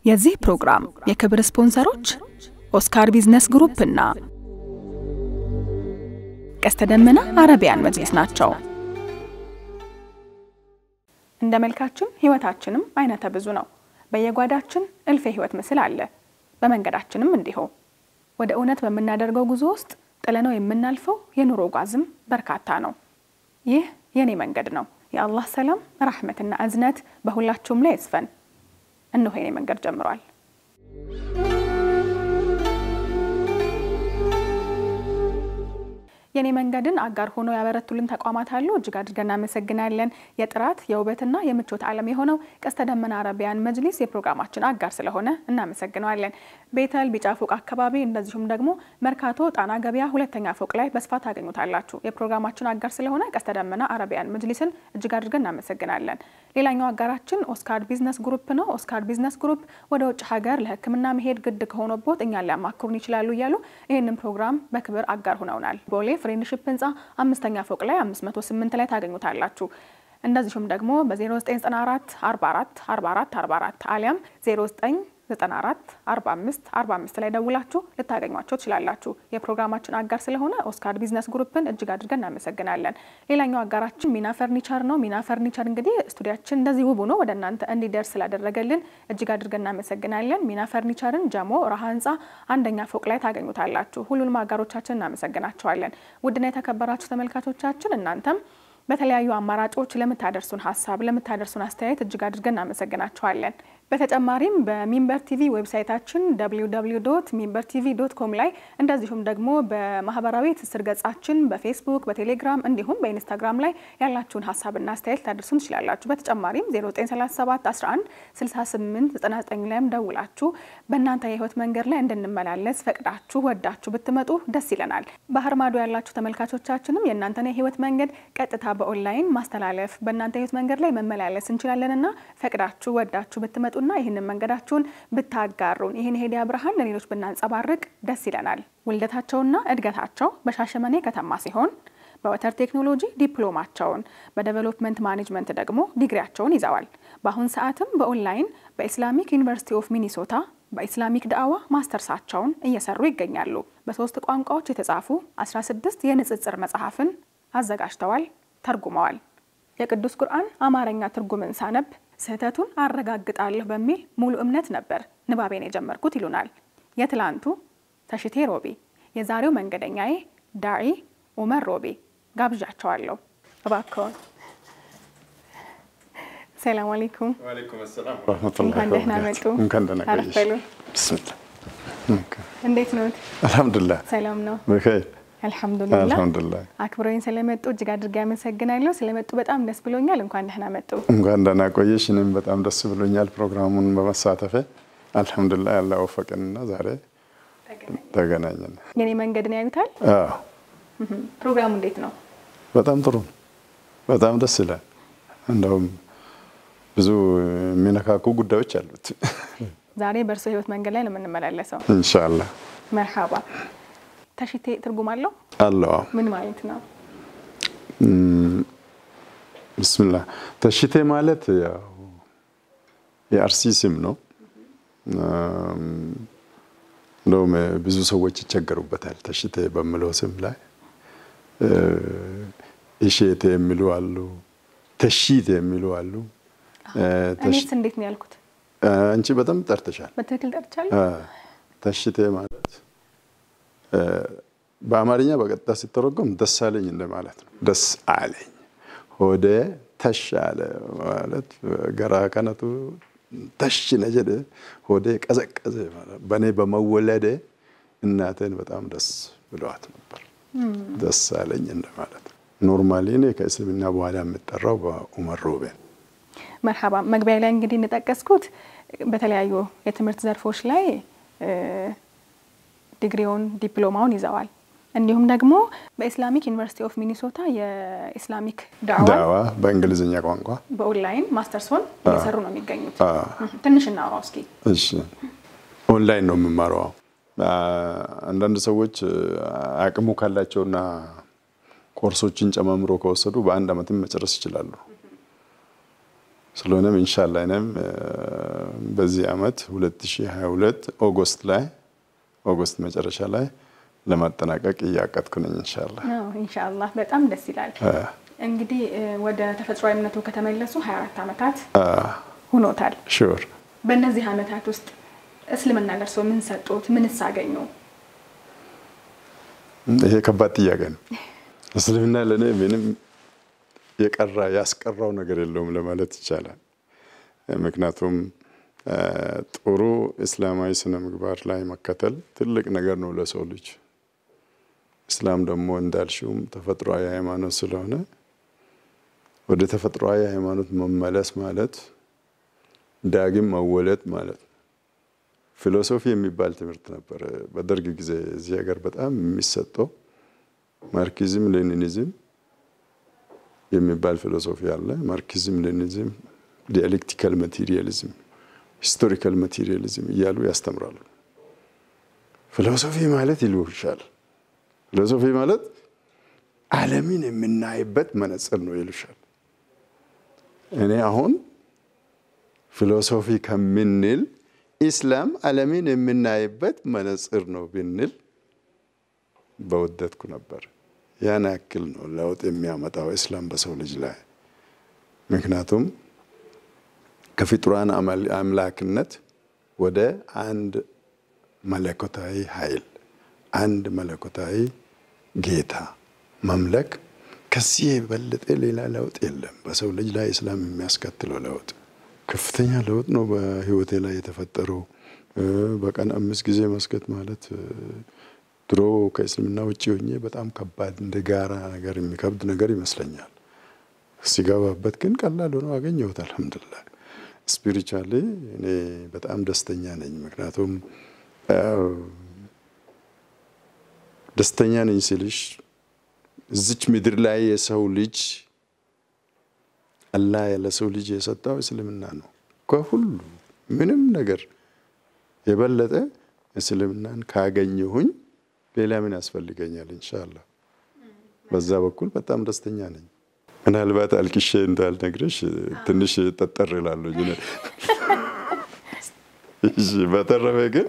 የዚህ ፕሮግራም የክብር ስፖንሰሮች ኦስካር ቢዝነስ ግሩፕ እና ቀስተ ደመና አረቢያን መጅሊስ ናቸው። እንደ መልካችን ህይወታችንም አይነተ ብዙ ነው። በየጓዳችን እልፍ የህይወት ምስል አለ። በመንገዳችንም እንዲሁ ወደ እውነት በምናደርገው ጉዞ ውስጥ ጥለነው የምናልፈው የኑሮ ጓዝም በርካታ ነው። ይህ የኔ መንገድ ነው። የአላህ ሰላም ረሕመትና እዝነት በሁላችሁም ላይ ይስፈን። እነሆ የኔ መንገድ ጀምሯል። የኔ መንገድን አጋር ሆኖ ያበረቱልን ተቋማት አሉ። እጅግ አድርገን እናመሰግናለን። የጥራት የውበትና የምቾት ዓለም የሆነው ቀስተ ደመና አረቢያን መጅሊስ የፕሮግራማችን አጋር ስለሆነ እናመሰግነዋለን። ቤተል ቢጫ ፎቅ አካባቢ እንደዚሁም ደግሞ መርካቶ ጣና ገበያ ሁለተኛ ፎቅ ላይ በስፋት ታገኙታላችሁ። የፕሮግራማችን አጋር ስለሆነ ቀስተ ደመና አረቢያን መጅሊስን እጅግ አድርገን እናመሰግናለን። ሌላኛው አጋራችን ኦስካር ቢዝነስ ግሩፕ ነው። ኦስካር ቢዝነስ ግሩፕ ወደ ውጭ ሀገር ለሕክምና መሄድ ግድ ከሆነቦት እኛን ሊያማክሩን ይችላሉ እያሉ ይህንን ፕሮግራም በክብር አጋር ሁነውናል። ቦሌ ፍሬንድሽፕ ህንፃ አምስተኛ ፎቅ ላይ 508 ላይ ታገኙታላችሁ። እንደዚሁም ደግሞ በ0994 44 44 44 አሊያም 0994 45 45 ላይ ደውላችሁ ልታገኟቸው ትችላላችሁ። የፕሮግራማችን አጋር ስለሆነ ኦስካር ቢዝነስ ግሩፕን እጅግ አድርገን እናመሰግናለን። ሌላኛው አጋራችን ሚና ፈርኒቸር ነው። ሚና ፈርኒቸር እንግዲህ ስቱዲያችን እንደዚህ ውብ ሆኖ ወደ እናንተ እንዲደርስ ስላደረገልን እጅግ አድርገን እናመሰግናለን። ሚና ፈርኒቸርን ጀሞ ረሃ ህንፃ አንደኛ ፎቅ ላይ ታገኙታላችሁ። ሁሉንም አጋሮቻችን እናመሰግናቸዋለን። ውድና የተከበራችሁ ተመልካቾቻችን እናንተም በተለያዩ አማራጮች ለምታደርሱን ሀሳብ ለምታደርሱን አስተያየት እጅግ አድርገን እናመሰግናቸዋለን። በተጨማሪም በሚንበር ቲቪ ዌብሳይታችን www ሚንበር ቲቪ ዶት ኮም ላይ እንደዚሁም ደግሞ በማህበራዊ ትስስር ገጻችን በፌስቡክ፣ በቴሌግራም እንዲሁም በኢንስታግራም ላይ ያላችሁን ሀሳብና አስተያየት ታደርሱን ትችላላችሁ። በተጨማሪም 0937 11 68 99 ላይም ደውላችሁ በእናንተ የህይወት መንገድ ላይ እንድንመላለስ ፈቅዳችሁ ወዳችሁ ብትመጡ ደስ ይለናል። ባህር ማዶ ያላችሁ ተመልካቾቻችንም የእናንተን የህይወት መንገድ ቀጥታ በኦንላይን ማስተላለፍ በእናንተ የህይወት መንገድ ላይ መመላለስ እንችላለንና ፈቅዳችሁ ወዳችሁ ብትመጡ ና ይህንን መንገዳችሁን ብታጋሩን ይህን ሄዲያ ብርሃን ለሌሎች ብናንጸባርቅ ደስ ይለናል። ውልደታቸውና እድገታቸው በሻሸመኔ ከተማ ሲሆን በወተር ቴክኖሎጂ ዲፕሎማቸውን በዴቨሎፕመንት ማኔጅመንት ደግሞ ዲግሪያቸውን ይዘዋል። በአሁን ሰዓትም በኦንላይን በኢስላሚክ ዩኒቨርሲቲ ኦፍ ሚኒሶታ በኢስላሚክ ዳዕዋ ማስተርሳቸውን እየሰሩ ይገኛሉ። በሶስት ቋንቋዎች የተጻፉ 16 የንጽጽር መጽሐፍን አዘጋጅተዋል፣ ተርጉመዋል። የቅዱስ ቁርአን አማርኛ ትርጉምን ሳነብ ስህተቱን አረጋግጣለሁ በሚል ሙሉ እምነት ነበር ንባቤን የጀመርኩት ይሉናል የትላንቱ ተሽቴ ሮቤ። የዛሬው መንገደኛዬ ዳዒ ኡመር ሮቤ ጋብዣቸዋለሁ። እባክዎን። ሰላም አለይኩም። እንኳን ደህና መጡ። እንኳን ደህና አረፍ በሉ። ብስሚላህ። እንዴት ነዎት? አልሐምዱሊላህ ሰላም ነው? በኸይር አልሐምዱሊላህ። አልሐምዱሊላህ። አክብሮኝ ስለመጡ እጅግ አድርጌ አመሰግናለሁ። ስለመጡ በጣም ደስ ብሎኛል። እንኳን ደህና መጡ። እንኳን ደህና ቆየሽ። እኔም በጣም ደስ ብሎኛል ፕሮግራሙን በመሳተፌ አልሐምዱሊላህ። ያለ ወፈቅንና ዛሬ ተገናኘን። የኔ መንገድን ያዩታል። አዎ ፕሮግራሙ እንዴት ነው? በጣም ጥሩ ነው። በጣም ደስ ይላል። እንደውም ብዙ የሚነካኩ ጉዳዮች አሉት። ዛሬ በእርሶ ህይወት መንገድ ላይ ነው የምንመላለሰው። ኢንሻአላህ መርሃባ። ተሽቴ ትርጉም አለው? አለው። ምን ማለት ነው? ብስሚላህ ተሽቴ ማለት ያው የአርሲ ስም ነው። እንደውም ብዙ ሰዎች ይቸገሩበታል። ተሽቴ በምለው ስም ላይ እሼቴ የሚሉ አሉ፣ ተሺቴ የሚሉ አሉ። እኔስ እንዴት ነው ያልኩት? አንቺ በጣም ጠርተሻል። በትክክል ጠርቻለሁ። ተሽቴ ማለት በአማርኛ በቀጥታ ሲተረጎም ደስ አለኝ እንደማለት ነው። ደስ አለኝ ሆዴ ተሽ አለ ማለት ገራ ከነቱ ተሽ ነጀደ ሆዴ ቀዘቀዘ ማለት በእኔ በመወለዴ እናቴን በጣም ደስ ብለዋት ነበር። ደስ አለኝ እንደማለት ነው። ኖርማሊ እኔ ከእስልምና በኋላ የምጠራው በኡመር ሮቤ ነው። መርሃባ። መግቢያ ላይ እንግዲህ እንደጠቀስኩት በተለያዩ የትምህርት ዘርፎች ላይ ዲግሪውን ዲፕሎማውን ይዘዋል። እንዲሁም ደግሞ በኢስላሚክ ዩኒቨርሲቲ ኦፍ ሚኒሶታ የኢስላሚክ ዳዕዋ ዳዋ በእንግሊዝኛ ቋንቋ በኦንላይን ማስተርሶን እየሰሩ ነው የሚገኙት። ትንሽ እናውራው እስኪ። እሺ፣ ኦንላይን ነው የምማረው። አንዳንድ ሰዎች አቅሙ ካላቸውና ኮርሶችን ጨማምሮ ከወሰዱ በአንድ ዓመትም መጨረስ ይችላሉ። ስለሆነም ኢንሻላ እኔም በዚህ ዓመት 2022 ኦገስት ላይ ኦገስት መጨረሻ ላይ ለማጠናቀቅ እያቀድኩ ነኝ ኢንሻአላህ። ኢንሻአላህ በጣም ደስ ይላል። እንግዲህ ወደ ተፈጥሯዊ እምነቱ ከተመለሱ 24 ዓመታት ሆኖታል። ሹር በእነዚህ ዓመታት ውስጥ እስልምና ለእርሶ ምን ሰጡት? ምንስ አገኙ? ይሄ ከባድ ጥያቄ ነው። እስልምና ለእኔ ምንም የቀራ ያስቀራው ነገር የለውም ለማለት ይቻላል። ምክንያቱም ጥሩ እስላማዊ ስነ ምግባር ላይ መከተል ትልቅ ነገር ነው ለሰው ልጅ። እስላም ደግሞ እንዳልሽውም ተፈጥሯዊ ሃይማኖት ስለሆነ ወደ ተፈጥሯዊ ሃይማኖት መመለስ ማለት ዳግም መወለድ ማለት ነው። ፊሎሶፊ የሚባል ትምህርት ነበር በደርግ ጊዜ እዚህ ሀገር በጣም የሚሰጠው ማርክሲዝም ሌኒኒዝም የሚባል ፊሎሶፊ አለ። ማርክሲዝም ሌኒኒዝም፣ ዲያሌክቲካል ማቴሪያሊዝም፣ ሂስቶሪካል ማቴሪያሊዝም እያሉ ያስተምራሉ። ፊሎሶፊ ማለት ይልሻል። ፊሎሶፊ ማለት ዓለምን የምናይበት መነጽር ነው ይሉሻል። እኔ አሁን ፊሎሶፊ ከምንል ኢስላም ዓለምን የምናይበት መነጽር ነው ብንል በወደድኩ ነበር። ያን ያክል ነው ለውጥ የሚያመጣው እስላም በሰው ልጅ ላይ። ምክንያቱም ከፍጡራን አምላክነት ወደ አንድ መለኮታዊ ኃይል፣ አንድ መለኮታዊ ጌታ መምለክ ከዚህ የበለጠ ሌላ ለውጥ የለም። በሰው ልጅ ላይ እስላም የሚያስከትለው ለውጥ ከፍተኛ ለውጥ ነው በህይወቴ ላይ የተፈጠረው። በቀን አምስት ጊዜ መስገድ ማለት ድሮ ከእስልምና ውጭ ሆኜ በጣም ከባድ እንደ ጋራ ነገር የሚከብድ ነገር ይመስለኛል። ሲገባበት ግን ቀላል ሆኖ አገኘሁት። አልሐምዱሊላህ ስፒሪቹዋሊ እኔ በጣም ደስተኛ ነኝ። ምክንያቱም ደስተኛ ነኝ ስልሽ እዚች ምድር ላይ የሰው ልጅ አላህ ለሰው ልጅ የሰጠው እስልምና ነው። ከሁሉ ምንም ነገር የበለጠ እስልምናን ካገኘሁኝ ሌላ ምን ያስፈልገኛል? ኢንሻአላህ በዛ በኩል በጣም ደስተኛ ነኝ። ምናልባት አልቅሼ እንዳልነግርሽ ትንሽ ጠጠር ይላሉ። በተረፈ ግን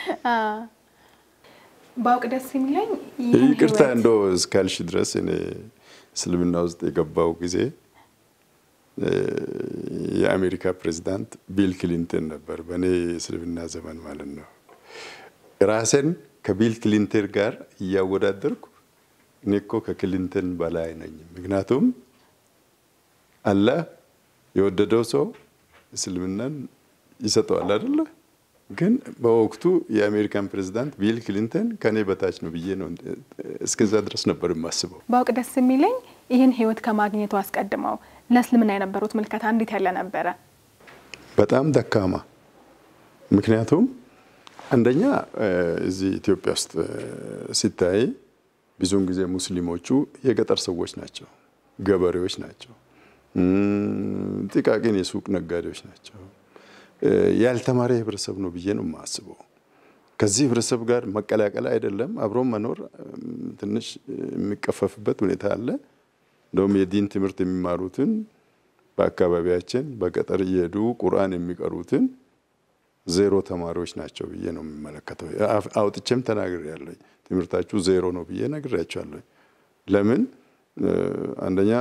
ባውቅ ደስ የሚለኝ ይቅርታ እንዶ እስካልሽ ድረስ እኔ እስልምና ውስጥ የገባው ጊዜ የአሜሪካ ፕሬዚዳንት ቢል ክሊንተን ነበር፣ በእኔ እስልምና ዘመን ማለት ነው። ራሴን ከቢል ክሊንተን ጋር እያወዳደርኩ እኔ እኮ ከክሊንተን በላይ ነኝ። ምክንያቱም አላህ የወደደው ሰው እስልምናን ይሰጠዋል አይደለ? ግን በወቅቱ የአሜሪካን ፕሬዚዳንት ቢል ክሊንተን ከኔ በታች ነው ብዬ ነው እስከዛ ድረስ ነበር የማስበው። ባውቅ ደስ የሚለኝ ይህን ህይወት ከማግኘቱ አስቀድመው ለእስልምና የነበሩት ምልከታ እንዴት ያለ ነበረ? በጣም ደካማ። ምክንያቱም አንደኛ እዚህ ኢትዮጵያ ውስጥ ሲታይ ብዙውን ጊዜ ሙስሊሞቹ የገጠር ሰዎች ናቸው፣ ገበሬዎች ናቸው፣ ጥቃቅን የሱቅ ነጋዴዎች ናቸው። ያልተማረ ህብረተሰብ ነው ብዬ ነው የማስበው። ከዚህ ህብረተሰብ ጋር መቀላቀል አይደለም አብሮ መኖር ትንሽ የሚቀፈፍበት ሁኔታ አለ። እንደውም የዲን ትምህርት የሚማሩትን በአካባቢያችን በገጠር እየሄዱ ቁርአን የሚቀሩትን ዜሮ ተማሪዎች ናቸው ብዬ ነው የሚመለከተው። አውጥቼም ተናግሬያለሁ። ትምህርታችሁ ዜሮ ነው ብዬ ነግሬያቸዋለሁ። ለምን? አንደኛ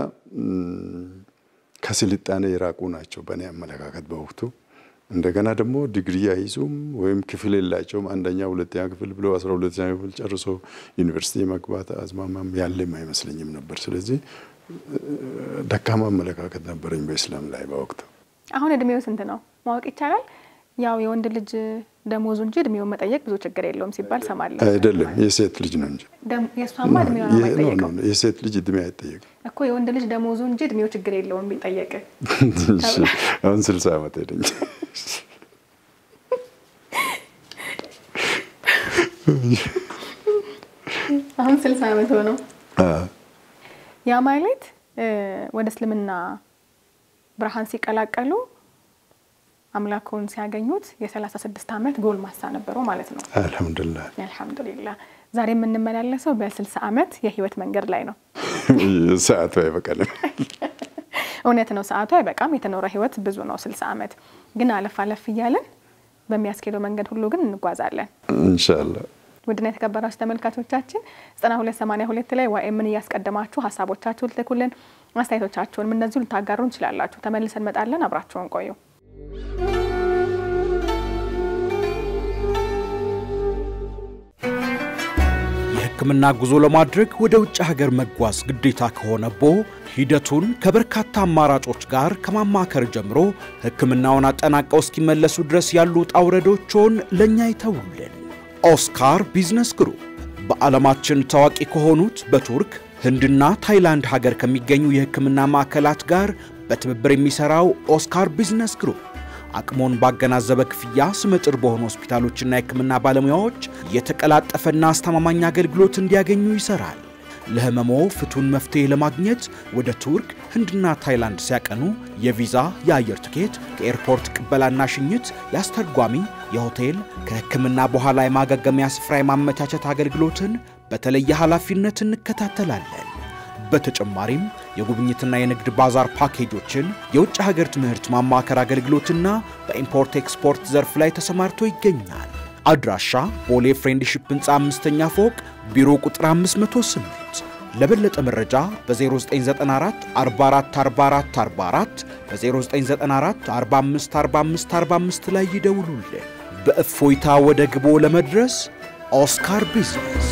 ከስልጣኔ የራቁ ናቸው በእኔ አመለካከት በወቅቱ። እንደገና ደግሞ ዲግሪ አይዙም ወይም ክፍል የላቸውም። አንደኛ ሁለተኛ ክፍል ብሎ አስራ ሁለተኛ ክፍል ጨርሶ ዩኒቨርሲቲ መግባት አዝማማም ያለም አይመስለኝም ነበር። ስለዚህ ደካማ አመለካከት ነበረኝ በኢስላም ላይ በወቅቱ። አሁን እድሜው ስንት ነው ማወቅ ይቻላል? ያው የወንድ ልጅ ደሞዙ እንጂ እድሜውን መጠየቅ ብዙ ችግር የለውም ሲባል ሰማለሁ። አይደለም የሴት ልጅ ነው እንጂ የእሷማ እድሜው ነው የማይጠየቀው የሴት ልጅ እድሜ አይጠየቅም እኮ የወንድ ልጅ ደሞዙ እንጂ እድሜው ችግር የለውም ቢጠየቅ። አሁን ስልሳ ዓመት ሄደኝ። አሁን ስልሳ ዓመት ሆነው። ያ ማለት ወደ እስልምና ብርሃን ሲቀላቀሉ አምላኩን ሲያገኙት የሰላሳ ስድስት ዓመት ጎልማሳ ነበሩ ማለት ነው። አልሐምዱሊላህ አልሐምዱሊላህ። ዛሬ የምንመላለሰው በስልሳ ዓመት የህይወት መንገድ ላይ ነው። ሰዓቱ አይበቃልም። እውነት ነው፣ ሰዓቱ አይበቃም። የተኖረ ህይወት ብዙ ነው፣ ስልሳ ዓመት ግን አለፍ አለፍ እያለን በሚያስኬደው መንገድ ሁሉ ግን እንጓዛለን። ኢንሻላህ ውድና የተከበራችሁ ተመልካቾቻችን ዘጠና ሁለት ሰማኒያ ሁለት ላይ ዋኤምን እያስቀደማችሁ ሀሳቦቻችሁን ልትልኩልን አስተያየቶቻችሁንም እንደዚሁ ልታጋሩ እንችላላችሁ። ተመልሰን እንመጣለን። አብራችሁን ቆዩ። የሕክምና ጉዞ ለማድረግ ወደ ውጭ ሀገር መጓዝ ግዴታ ከሆነቦ ሂደቱን ከበርካታ አማራጮች ጋር ከማማከር ጀምሮ ሕክምናውን አጠናቀው እስኪመለሱ ድረስ ያሉ ውጣ ውረዶችን ለእኛ ይተውልን። ኦስካር ቢዝነስ ግሩፕ በዓለማችን ታዋቂ ከሆኑት በቱርክ ህንድና ታይላንድ ሀገር ከሚገኙ የሕክምና ማዕከላት ጋር በትብብር የሚሠራው ኦስካር ቢዝነስ ግሩፕ አቅሞን ባገናዘበ ክፍያ ስመጥር በሆኑ ሆስፒታሎችና የሕክምና ባለሙያዎች የተቀላጠፈና አስተማማኝ አገልግሎት እንዲያገኙ ይሰራል። ለህመሞ ፍቱን መፍትሄ ለማግኘት ወደ ቱርክ፣ ህንድና ታይላንድ ሲያቀኑ የቪዛ፣ የአየር ትኬት፣ ከኤርፖርት ቅበላና ሽኝት፣ የአስተርጓሚ፣ የሆቴል፣ ከሕክምና በኋላ የማገገሚያ ስፍራ የማመቻቸት አገልግሎትን በተለየ ኃላፊነት እንከታተላለን። በተጨማሪም የጉብኝትና የንግድ ባዛር ፓኬጆችን፣ የውጭ ሀገር ትምህርት ማማከር አገልግሎትና በኢምፖርት ኤክስፖርት ዘርፍ ላይ ተሰማርቶ ይገኛል። አድራሻ ቦሌ ፍሬንድሺፕ ህንፃ አምስተኛ ፎቅ ቢሮ ቁጥር 508። ለበለጠ መረጃ በ0994 4444 44 በ0994 45 45 45 ላይ ይደውሉልን። በእፎይታ ወደ ግቦ ለመድረስ ኦስካር ቢዝነስ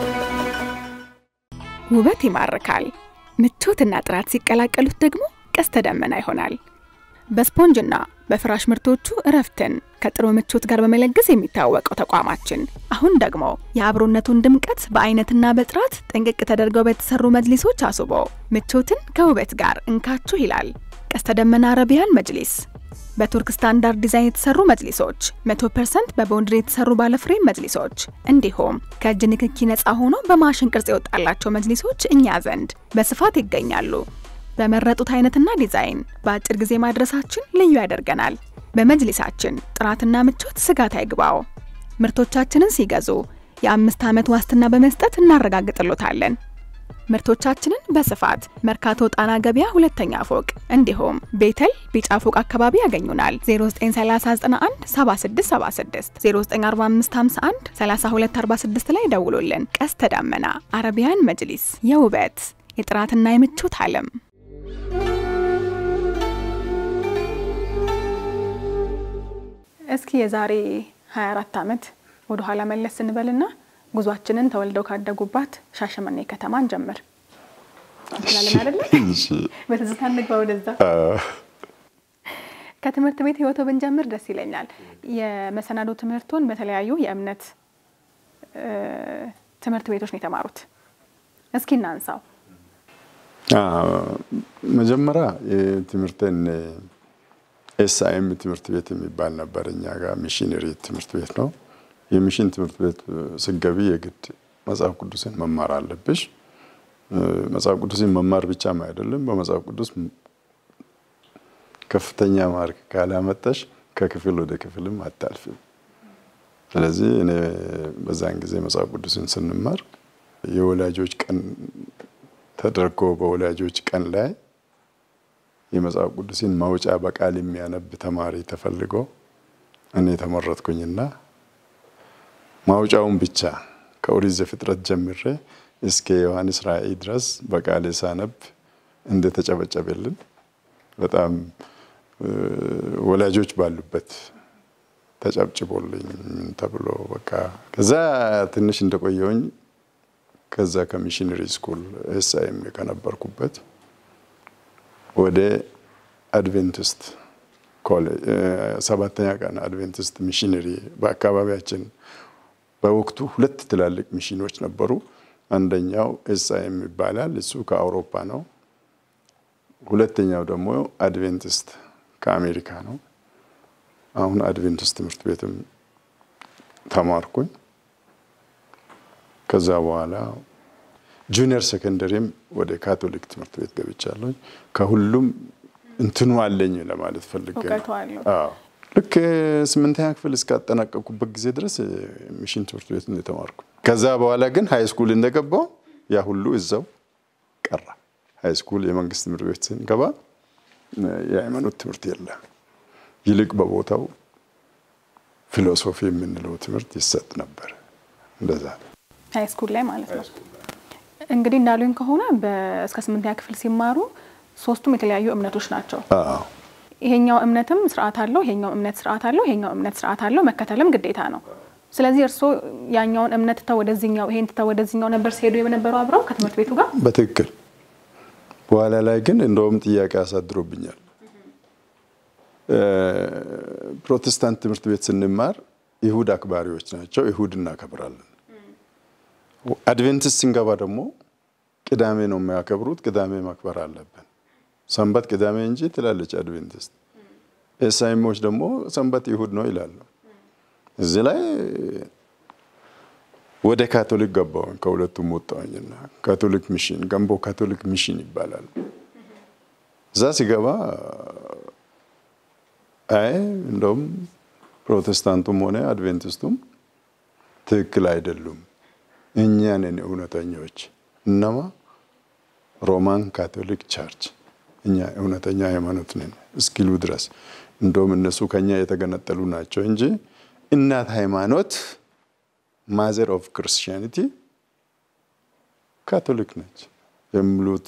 ውበት ይማርካል። ምቾትና ጥራት ሲቀላቀሉት ደግሞ ቀስተ ደመና ይሆናል። በስፖንጅና በፍራሽ ምርቶቹ እረፍትን ከጥሩ ምቾት ጋር በመለገስ የሚታወቀው ተቋማችን አሁን ደግሞ የአብሮነቱን ድምቀት በአይነትና በጥራት ጥንቅቅ ተደርገው በተሰሩ መጅሊሶች አስቦ ምቾትን ከውበት ጋር እንካችሁ ይላል። ቀስተ ደመና አረቢያን መጅሊስ በቱርክ ስታንዳርድ ዲዛይን የተሰሩ መጅሊሶች፣ 100% በቦንድሪ የተሰሩ ባለፍሬም መጅሊሶች እንዲሁም ከእጅ ንክኪ ነፃ ሆኖ በማሽን ቅርጽ የወጣላቸው መጅሊሶች እኛ ዘንድ በስፋት ይገኛሉ። በመረጡት አይነትና ዲዛይን በአጭር ጊዜ ማድረሳችን ልዩ ያደርገናል። በመጅሊሳችን ጥራትና ምቾት ስጋት አይግባው። ምርቶቻችንን ሲገዙ የአምስት ዓመት ዋስትና በመስጠት እናረጋግጥሎታለን። ምርቶቻችንን በስፋት መርካቶ ጣና ገበያ ሁለተኛ ፎቅ እንዲሁም ቤተል ቢጫ ፎቅ አካባቢ ያገኙናል። 0931 7676 094551 3246 ላይ ደውሉልን። ቀስተ ደመና አረቢያን መጅሊስ የውበት የጥራትና የምቾት ዓለም። እስኪ የዛሬ 24 ዓመት ወደ ኋላ መለስ ስንበልና ጉዟችንን ተወልደው ካደጉባት ሻሸመኔ ከተማ እንጀምር እንችላለን አይደለ? በትዝታ እንግባ ወደዛ። ከትምህርት ቤት ህይወቶ ብንጀምር ደስ ይለኛል። የመሰናዶ ትምህርቱን በተለያዩ የእምነት ትምህርት ቤቶች ነው የተማሩት። እስኪ እናንሳው። መጀመሪያ የትምህርትን ኤስአይኤም ትምህርት ቤት የሚባል ነበር እኛ ጋር ሚሽነሪ ትምህርት ቤት ነው። የሚሽን ትምህርት ቤት ስገቢ የግድ መጽሐፍ ቅዱስን መማር አለብሽ። መጽሐፍ ቅዱስን መማር ብቻም አይደለም፣ በመጽሐፍ ቅዱስ ከፍተኛ ማርክ ካላመጣሽ ከክፍል ወደ ክፍልም አታልፍም። ስለዚህ እኔ በዛን ጊዜ መጽሐፍ ቅዱስን ስንማር የወላጆች ቀን ተደርጎ በወላጆች ቀን ላይ የመጽሐፍ ቅዱስን ማውጫ በቃል የሚያነብ ተማሪ ተፈልጎ እኔ ተመረጥኩኝና ማውጫውን ብቻ ከኦሪት ዘፍጥረት ጀምሬ እስከ ዮሐንስ ራእይ ድረስ በቃሌ ሳነብ እንደተጨበጨበልን በጣም ወላጆች ባሉበት ተጨብጭቦልኝ ተብሎ በቃ ከዛ ትንሽ እንደቆየውኝ ከዛ ከሚሽነሪ ስኩል ኤስአይኤም ከነበርኩበት ወደ አድቬንቲስት ኮሌጅ ሰባተኛ ቀን አድቬንቲስት ሚሽነሪ በአካባቢያችን በወቅቱ ሁለት ትላልቅ ሚሽኖች ነበሩ። አንደኛው ኤስአይኤም ይባላል፣ እሱ ከአውሮፓ ነው። ሁለተኛው ደግሞ አድቬንቲስት ከአሜሪካ ነው። አሁን አድቬንቲስት ትምህርት ቤትም ተማርኩኝ። ከዛ በኋላ ጁኒየር ሴኮንደሪም ወደ ካቶሊክ ትምህርት ቤት ገብቻለሁ። ከሁሉም እንትኑ አለኝ ለማለት ፈልጌ ነው። ልክ ስምንተኛ ክፍል እስካጠናቀቁበት ጊዜ ድረስ ሚሽን ትምህርት ቤት ነው የተማርኩ። ከዛ በኋላ ግን ሀይ ስኩል እንደገባው ያ ሁሉ እዛው ቀራ። ሀይ ስኩል የመንግስት ትምህርት ቤት ስንገባ የሃይማኖት ትምህርት የለም። ይልቅ በቦታው ፊሎሶፊ የምንለው ትምህርት ይሰጥ ነበር። እንደዛ ሀይ ስኩል ላይ ማለት ነው። እንግዲህ እንዳሉኝ ከሆነ እስከ ስምንተኛ ክፍል ሲማሩ ሶስቱም የተለያዩ እምነቶች ናቸው። አዎ ይሄኛው እምነትም ስርዓት አለው፣ ይሄኛው እምነት ስርዓት አለው፣ ይሄኛው እምነት ስርዓት አለው። መከተልም ግዴታ ነው። ስለዚህ እርስዎ ያኛውን እምነት ትተው ወደዚህኛው ይሄን ትተው ወደዚህኛው ነበር ሲሄዱ የነበረው አብረው ከትምህርት ቤቱ ጋር። በትክክል በኋላ ላይ ግን እንደውም ጥያቄ አሳድሮብኛል። ፕሮቴስታንት ትምህርት ቤት ስንማር ይሁድ አክባሪዎች ናቸው፣ ይሁድ እናከብራለን። አድቬንቲስት ስንገባ ደግሞ ቅዳሜ ነው የሚያከብሩት፣ ቅዳሜ ማክበር አለብን። ሰንበት ቅዳሜ እንጂ ትላለች አድቬንቲስት። ኤሳይሞች ደግሞ ሰንበት ይሁድ ነው ይላሉ። እዚህ ላይ ወደ ካቶሊክ ገባሁኝ። ከሁለቱም ወጣሁኝና ካቶሊክ ሚሽን ገንቦ ካቶሊክ ሚሽን ይባላል። እዛ ሲገባ አይ እንደውም ፕሮቴስታንቱም ሆነ አድቬንቲስቱም ትክክል አይደሉም፣ እኛ ነን እውነተኞች። እነማ ሮማን ካቶሊክ ቸርች እኛ እውነተኛ ሃይማኖት ነን እስኪሉ ድረስ እንደውም እነሱ ከኛ የተገነጠሉ ናቸው እንጂ እናት ሃይማኖት ማዘር ኦፍ ክርስቲያኒቲ ካቶሊክ ነች የሚሉት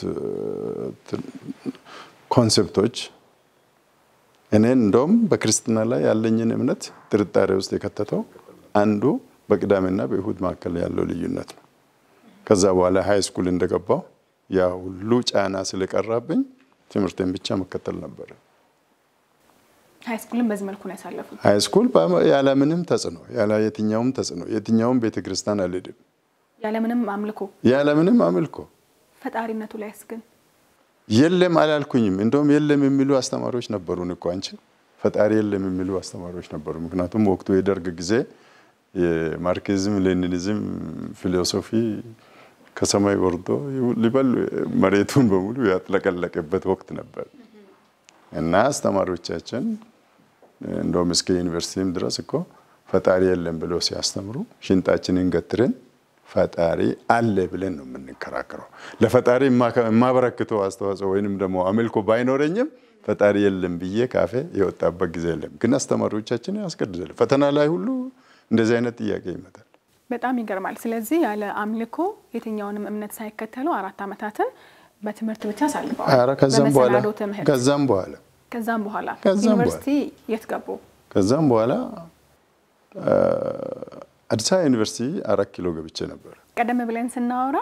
ኮንሴፕቶች እኔን እንደውም በክርስትና ላይ ያለኝን እምነት ጥርጣሬ ውስጥ የከተተው አንዱ በቅዳሜና በእሁድ መካከል ያለው ልዩነት ነው። ከዛ በኋላ ሀይ ስኩል እንደገባው ያ ሁሉ ጫና ስለቀራብኝ ትምህርቴን ብቻ መከተል ነበረ። ሀይ ስኩልን በዚህ መልኩ ነው ያሳለፉት። ሀይ ስኩል ያለምንም ተጽዕኖ ያለ የትኛውም ተጽዕኖ የትኛውም ቤተክርስቲያን አልሄድም፣ ያለምንም አምልኮ ያለምንም አምልኮ ፈጣሪነቱ ላይስ ግን የለም አላልኩኝም። እንደውም የለም የሚሉ አስተማሪዎች ነበሩን እኮ አንቺ ፈጣሪ የለም የሚሉ አስተማሪዎች ነበሩ። ምክንያቱም ወቅቱ የደርግ ጊዜ የማርክሲዝም ሌኒኒዝም ፊሎሶፊ ከሰማይ ወርዶ ሊበል መሬቱን በሙሉ ያጥለቀለቀበት ወቅት ነበር እና አስተማሪዎቻችን እንደውም እስከ ዩኒቨርሲቲም ድረስ እኮ ፈጣሪ የለም ብለው ሲያስተምሩ ሽንጣችንን ገትረን ፈጣሪ አለ ብለን ነው የምንከራከረው። ለፈጣሪ የማበረክተው አስተዋጽኦ ወይንም ደግሞ አምልኮ ባይኖረኝም ፈጣሪ የለም ብዬ ካፌ የወጣበት ጊዜ የለም። ግን አስተማሪዎቻችን ያስገድዳል። ፈተና ላይ ሁሉ እንደዚህ አይነት ጥያቄ ይመጣል። በጣም ይገርማል። ስለዚህ ያለ አምልኮ የትኛውንም እምነት ሳይከተሉ አራት ዓመታትን በትምህርት ብቻ አሳልፈዋል። ኧረ ከዛም በኋላ በመሰናዶ ትምህርት ከዛም በኋላ ከዛም በኋላ ከዛም ዩኒቨርሲቲ የት ገቡ? ከዛም በኋላ አዲስ አበባ ዩኒቨርሲቲ አራት ኪሎ ገብቼ ነበር። ቀደም ብለን ስናወራ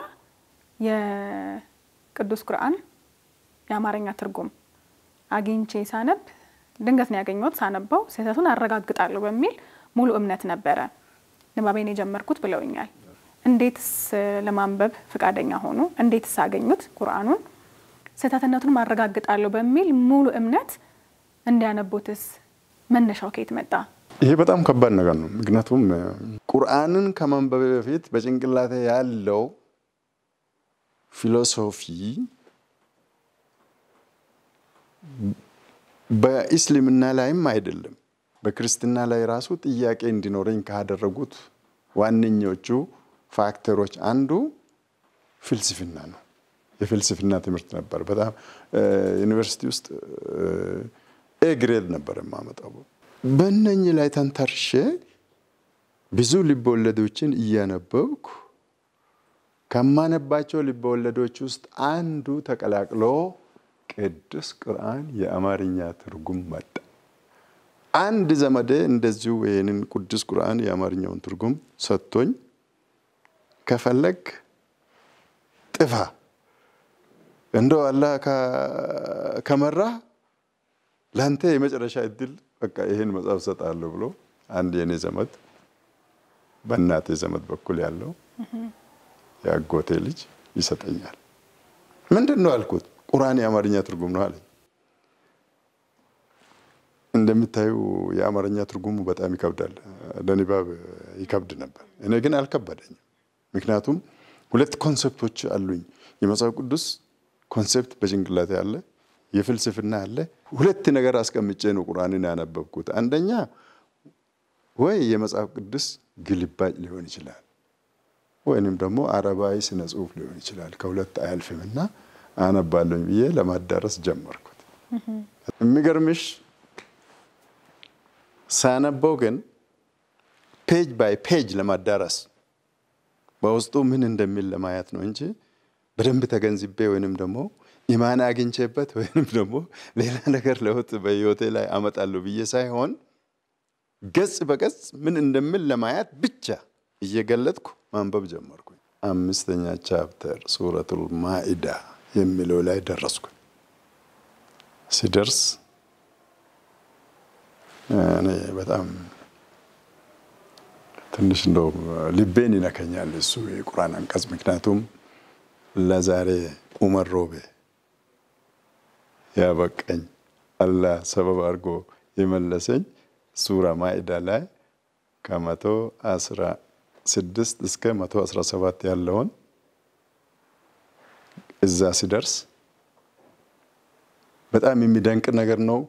የቅዱስ ቁርአን የአማርኛ ትርጉም አግኝቼ ሳነብ ድንገት ነው ያገኘሁት። ሳነበው ስህተቱን አረጋግጣለሁ በሚል ሙሉ እምነት ነበረ ንባቤን የጀመርኩት ብለውኛል። እንዴትስ ለማንበብ ፈቃደኛ ሆኑ? እንዴትስ አገኙት ቁርአኑን? ስህተትነቱን ማረጋግጣለሁ በሚል ሙሉ እምነት እንዲያነቡትስ መነሻው ከየት መጣ? ይሄ በጣም ከባድ ነገር ነው። ምክንያቱም ቁርአንን ከማንበብ በፊት በጭንቅላቴ ያለው ፊሎሶፊ በኢስልምና ላይም አይደለም በክርስትና ላይ ራሱ ጥያቄ እንዲኖረኝ ካደረጉት ዋነኞቹ ፋክተሮች አንዱ ፍልስፍና ነው። የፍልስፍና ትምህርት ነበር። በጣም ዩኒቨርሲቲ ውስጥ ኤ ግሬድ ነበር የማመጣው። በእነኝህ ላይ ተንተርሼ ብዙ ልቦወለዶችን እያነበብኩ ከማነባቸው ልቦወለዶች ውስጥ አንዱ ተቀላቅሎ ቅዱስ ቁርአን የአማርኛ ትርጉም መጣ። አንድ ዘመዴ እንደዚሁ ይህንን ቅዱስ ቁርአን የአማርኛውን ትርጉም ሰጥቶኝ ከፈለግ ጥፋ እንደው አላህ ከመራህ ለአንተ የመጨረሻ እድል በቃ ይህን መጽሐፍ ሰጣለሁ ብሎ አንድ የኔ ዘመድ በእናቴ ዘመድ በኩል ያለው የአጎቴ ልጅ ይሰጠኛል። ምንድን ነው አልኩት። ቁርአን የአማርኛ ትርጉም ነው አለኝ። እንደምታዩ የአማርኛ ትርጉሙ በጣም ይከብዳል፣ ለንባብ ይከብድ ነበር። እኔ ግን አልከበደኝም። ምክንያቱም ሁለት ኮንሴፕቶች አሉኝ። የመጽሐፍ ቅዱስ ኮንሴፕት በጭንቅላቴ አለ፣ የፍልስፍና አለ። ሁለት ነገር አስቀምጬ ነው ቁርአንን ያነበብኩት። አንደኛ ወይ የመጽሐፍ ቅዱስ ግልባጭ ሊሆን ይችላል፣ ወይንም ደግሞ አረባዊ ስነ ጽሁፍ ሊሆን ይችላል። ከሁለት አያልፍም እና አነባለኝ ብዬ ለማዳረስ ጀመርኩት። የሚገርምሽ ሳነበው ግን ፔጅ ባይ ፔጅ ለማዳረስ በውስጡ ምን እንደሚል ለማየት ነው እንጂ በደንብ ተገንዝቤ ወይንም ደግሞ ኢማን አግኝቼበት ወይንም ደግሞ ሌላ ነገር ለውጥ በህይወቴ ላይ አመጣለሁ ብዬ ሳይሆን ገጽ በገጽ ምን እንደሚል ለማየት ብቻ እየገለጥኩ ማንበብ ጀመርኩኝ። አምስተኛ ቻፕተር ሱረቱል ማኢዳ የሚለው ላይ ደረስኩኝ። ሲደርስ እኔ በጣም ትንሽ እንደው ልቤን ይነከኛል እሱ የቁርአን አንቀጽ። ምክንያቱም ለዛሬ ኡመር ሮቤ ያበቀኝ አላህ ሰበብ አድርጎ የመለሰኝ ሱራ ማኢዳ ላይ ከመቶ አስራ ስድስት እስከ መቶ አስራ ሰባት ያለውን እዛ ሲደርስ በጣም የሚደንቅ ነገር ነው።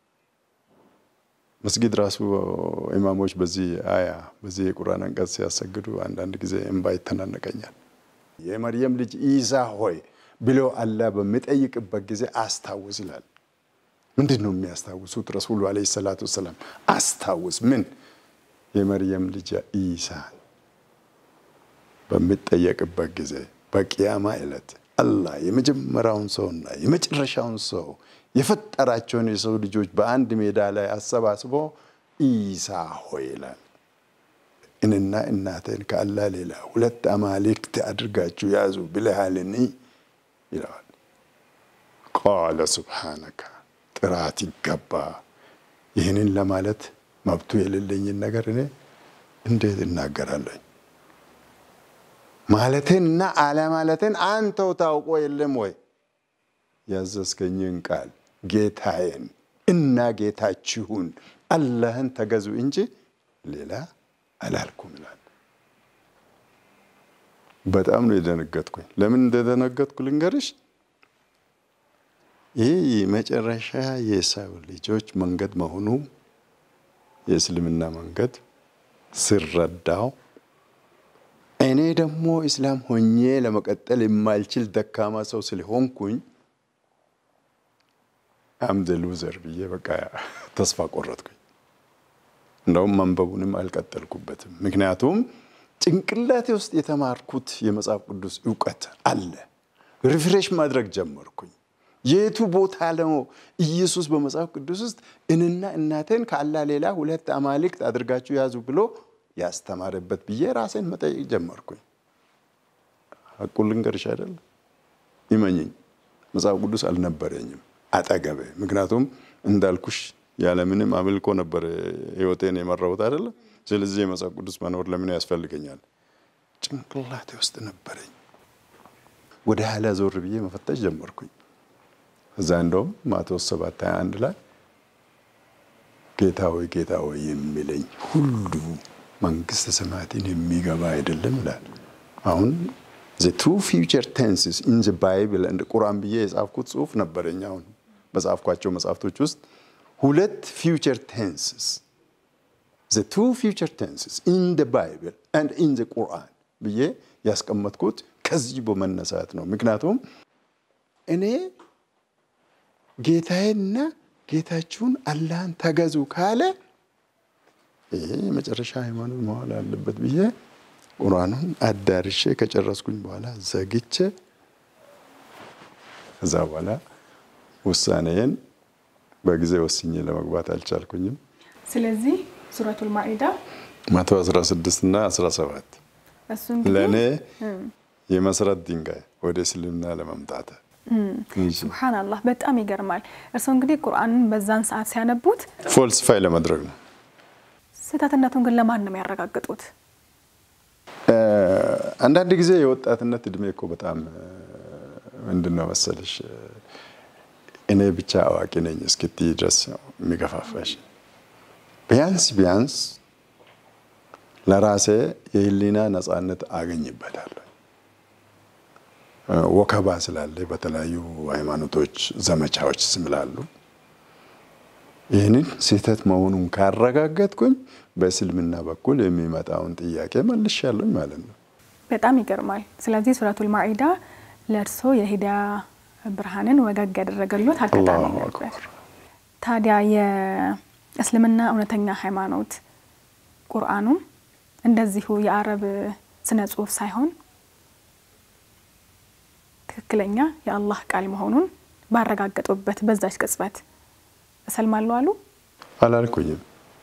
መስጊድ ራሱ ኢማሞች በዚህ አያ በዚህ የቁርአን አንቀጽ ሲያሰግዱ አንዳንድ ጊዜ እንባ ይተናነቀኛል። የመርየም ልጅ ኢሳ ሆይ ብሎ አላህ በሚጠይቅበት ጊዜ አስታውስ ይላል። ምንድን ነው የሚያስታውሱት? ረሱሉ ዓለይሂ ሰላቱ ወሰላም አስታውስ ምን የመርየም ልጅ ኢሳን በሚጠየቅበት ጊዜ በቅያማ ዕለት አላህ የመጀመሪያውን ሰውና የመጨረሻውን ሰው የፈጠራቸውን የሰው ልጆች በአንድ ሜዳ ላይ አሰባስቦ ኢሳ ሆይ ይላል። እኔና እናቴን ከአላህ ሌላ ሁለት አማልክት አድርጋችሁ ያዙ ብለሃልን ይለዋል። ቃለ ሱብሓነከ ጥራት ይገባ። ይህንን ለማለት መብቱ የሌለኝን ነገር እኔ እንዴት እናገራለኝ? ማለቴንና አለማለቴን አንተው ታውቆ የለም ወይ? ያዘዝከኝን ቃል ጌታዬን እና ጌታችሁን አላህን ተገዙ እንጂ ሌላ አላልኩም ይላል። በጣም ነው የደነገጥኩኝ። ለምን እንደደነገጥኩ ልንገርሽ። ይህ መጨረሻ የሰው ልጆች መንገድ መሆኑ የእስልምና መንገድ ስረዳው እኔ ደግሞ እስላም ሆኜ ለመቀጠል የማልችል ደካማ ሰው ስለሆንኩኝ አምደ ሉዘር ብዬ በቃ ተስፋ ቆረጥኩኝ። እንደውም መንበቡንም አልቀጠልኩበትም። ምክንያቱም ጭንቅላቴ ውስጥ የተማርኩት የመጽሐፍ ቅዱስ እውቀት አለ። ሪፍሬሽ ማድረግ ጀመርኩኝ። የቱ ቦታ ነው ኢየሱስ በመጽሐፍ ቅዱስ ውስጥ እኔና እናቴን ከአላህ ሌላ ሁለት አማልክት አድርጋችሁ ያዙ ብሎ ያስተማረበት ብዬ ራሴን መጠየቅ ጀመርኩኝ። ሐቁን ልንገርሽ አይደል? ይመኝኝ መጽሐፍ ቅዱስ አልነበረኝም አጠገቤ። ምክንያቱም እንዳልኩሽ ያለምንም አምልኮ ነበር ህይወቴን የመራሁት አይደለ? ስለዚህ የመጽሐፍ ቅዱስ መኖር ለምን ያስፈልገኛል? ጭንቅላቴ ውስጥ ነበረኝ። ወደ ኋላ ዞር ብዬ መፈተሽ ጀመርኩኝ። እዛ እንደውም ማቴዎስ ሰባት ሃያ አንድ ላይ ጌታ ሆይ ጌታ ሆይ የሚለኝ ሁሉ መንግስተ ሰማያትን የሚገባ አይደለም ይላል። አሁን ዘ ቱ ፊውቸር ቴንስስ ኢን ዘ ባይብል እንደ ቁርአን ብዬ የጻፍኩት ጽሁፍ ነበረኝ። አሁን በጻፍኳቸው መጽሐፍቶች ውስጥ ሁለት ፊውቸር ቴንስስ ዘ ቱ ፊውቸር ቴንስስ ኢን ዘ ባይብል ኤንድ ኢን ዘ ቁርአን ብዬ ያስቀመጥኩት ከዚህ በመነሳት ነው። ምክንያቱም እኔ ጌታዬና ጌታችሁን አላህን ተገዙ ካለ ይሄ የመጨረሻ ሃይማኖት መሆን አለበት ብዬ ቁርአኑን አዳርሼ ከጨረስኩኝ በኋላ ዘግቼ ከዛ በኋላ ውሳኔዬን በጊዜ ወስኜ ለመግባት አልቻልኩኝም። ስለዚህ ሱረቱል ማኢዳ መቶ አስራ ስድስት እና አስራ ሰባት እሱ እንግዲህ ለእኔ የመሰረት ድንጋይ ወደ እስልምና ለመምጣት ሱብሃናላህ በጣም ይገርማል። እርስዎ እንግዲህ ቁርአንን በዛን ሰዓት ሲያነቡት ፎልስፋይ ለማድረግ ነው። ስህተትነቱን ግን ለማን ነው የሚያረጋግጡት? አንዳንድ ጊዜ የወጣትነት እድሜ እኮ በጣም ምንድን ነው መሰለሽ እኔ ብቻ አዋቂ ነኝ እስክትይ ድረስ ነው የሚገፋፋሽ። ቢያንስ ቢያንስ ለራሴ የህሊና ነጻነት አገኝበታለሁ። ወከባ ስላለ በተለያዩ ሃይማኖቶች ዘመቻዎች ስምላሉ ይህንን ስህተት መሆኑን ካረጋገጥኩኝ በእስልምና በኩል የሚመጣውን ጥያቄ መልሻለኝ ማለት ነው። በጣም ይገርማል። ስለዚህ ሱረቱል ማኢዳ ለእርስዎ የሂዳያ ብርሃንን ወገግ ያደረገሎት አጋጣሚ አላሁ ነበር። አክበር። ታዲያ የእስልምና እውነተኛ ሃይማኖት ቁርአኑም እንደዚሁ የአረብ ስነ ጽሁፍ ሳይሆን ትክክለኛ የአላህ ቃል መሆኑን ባረጋገጡበት በዛች ቅጽበት እሰልማለሁ አሉ። አላልኩኝም።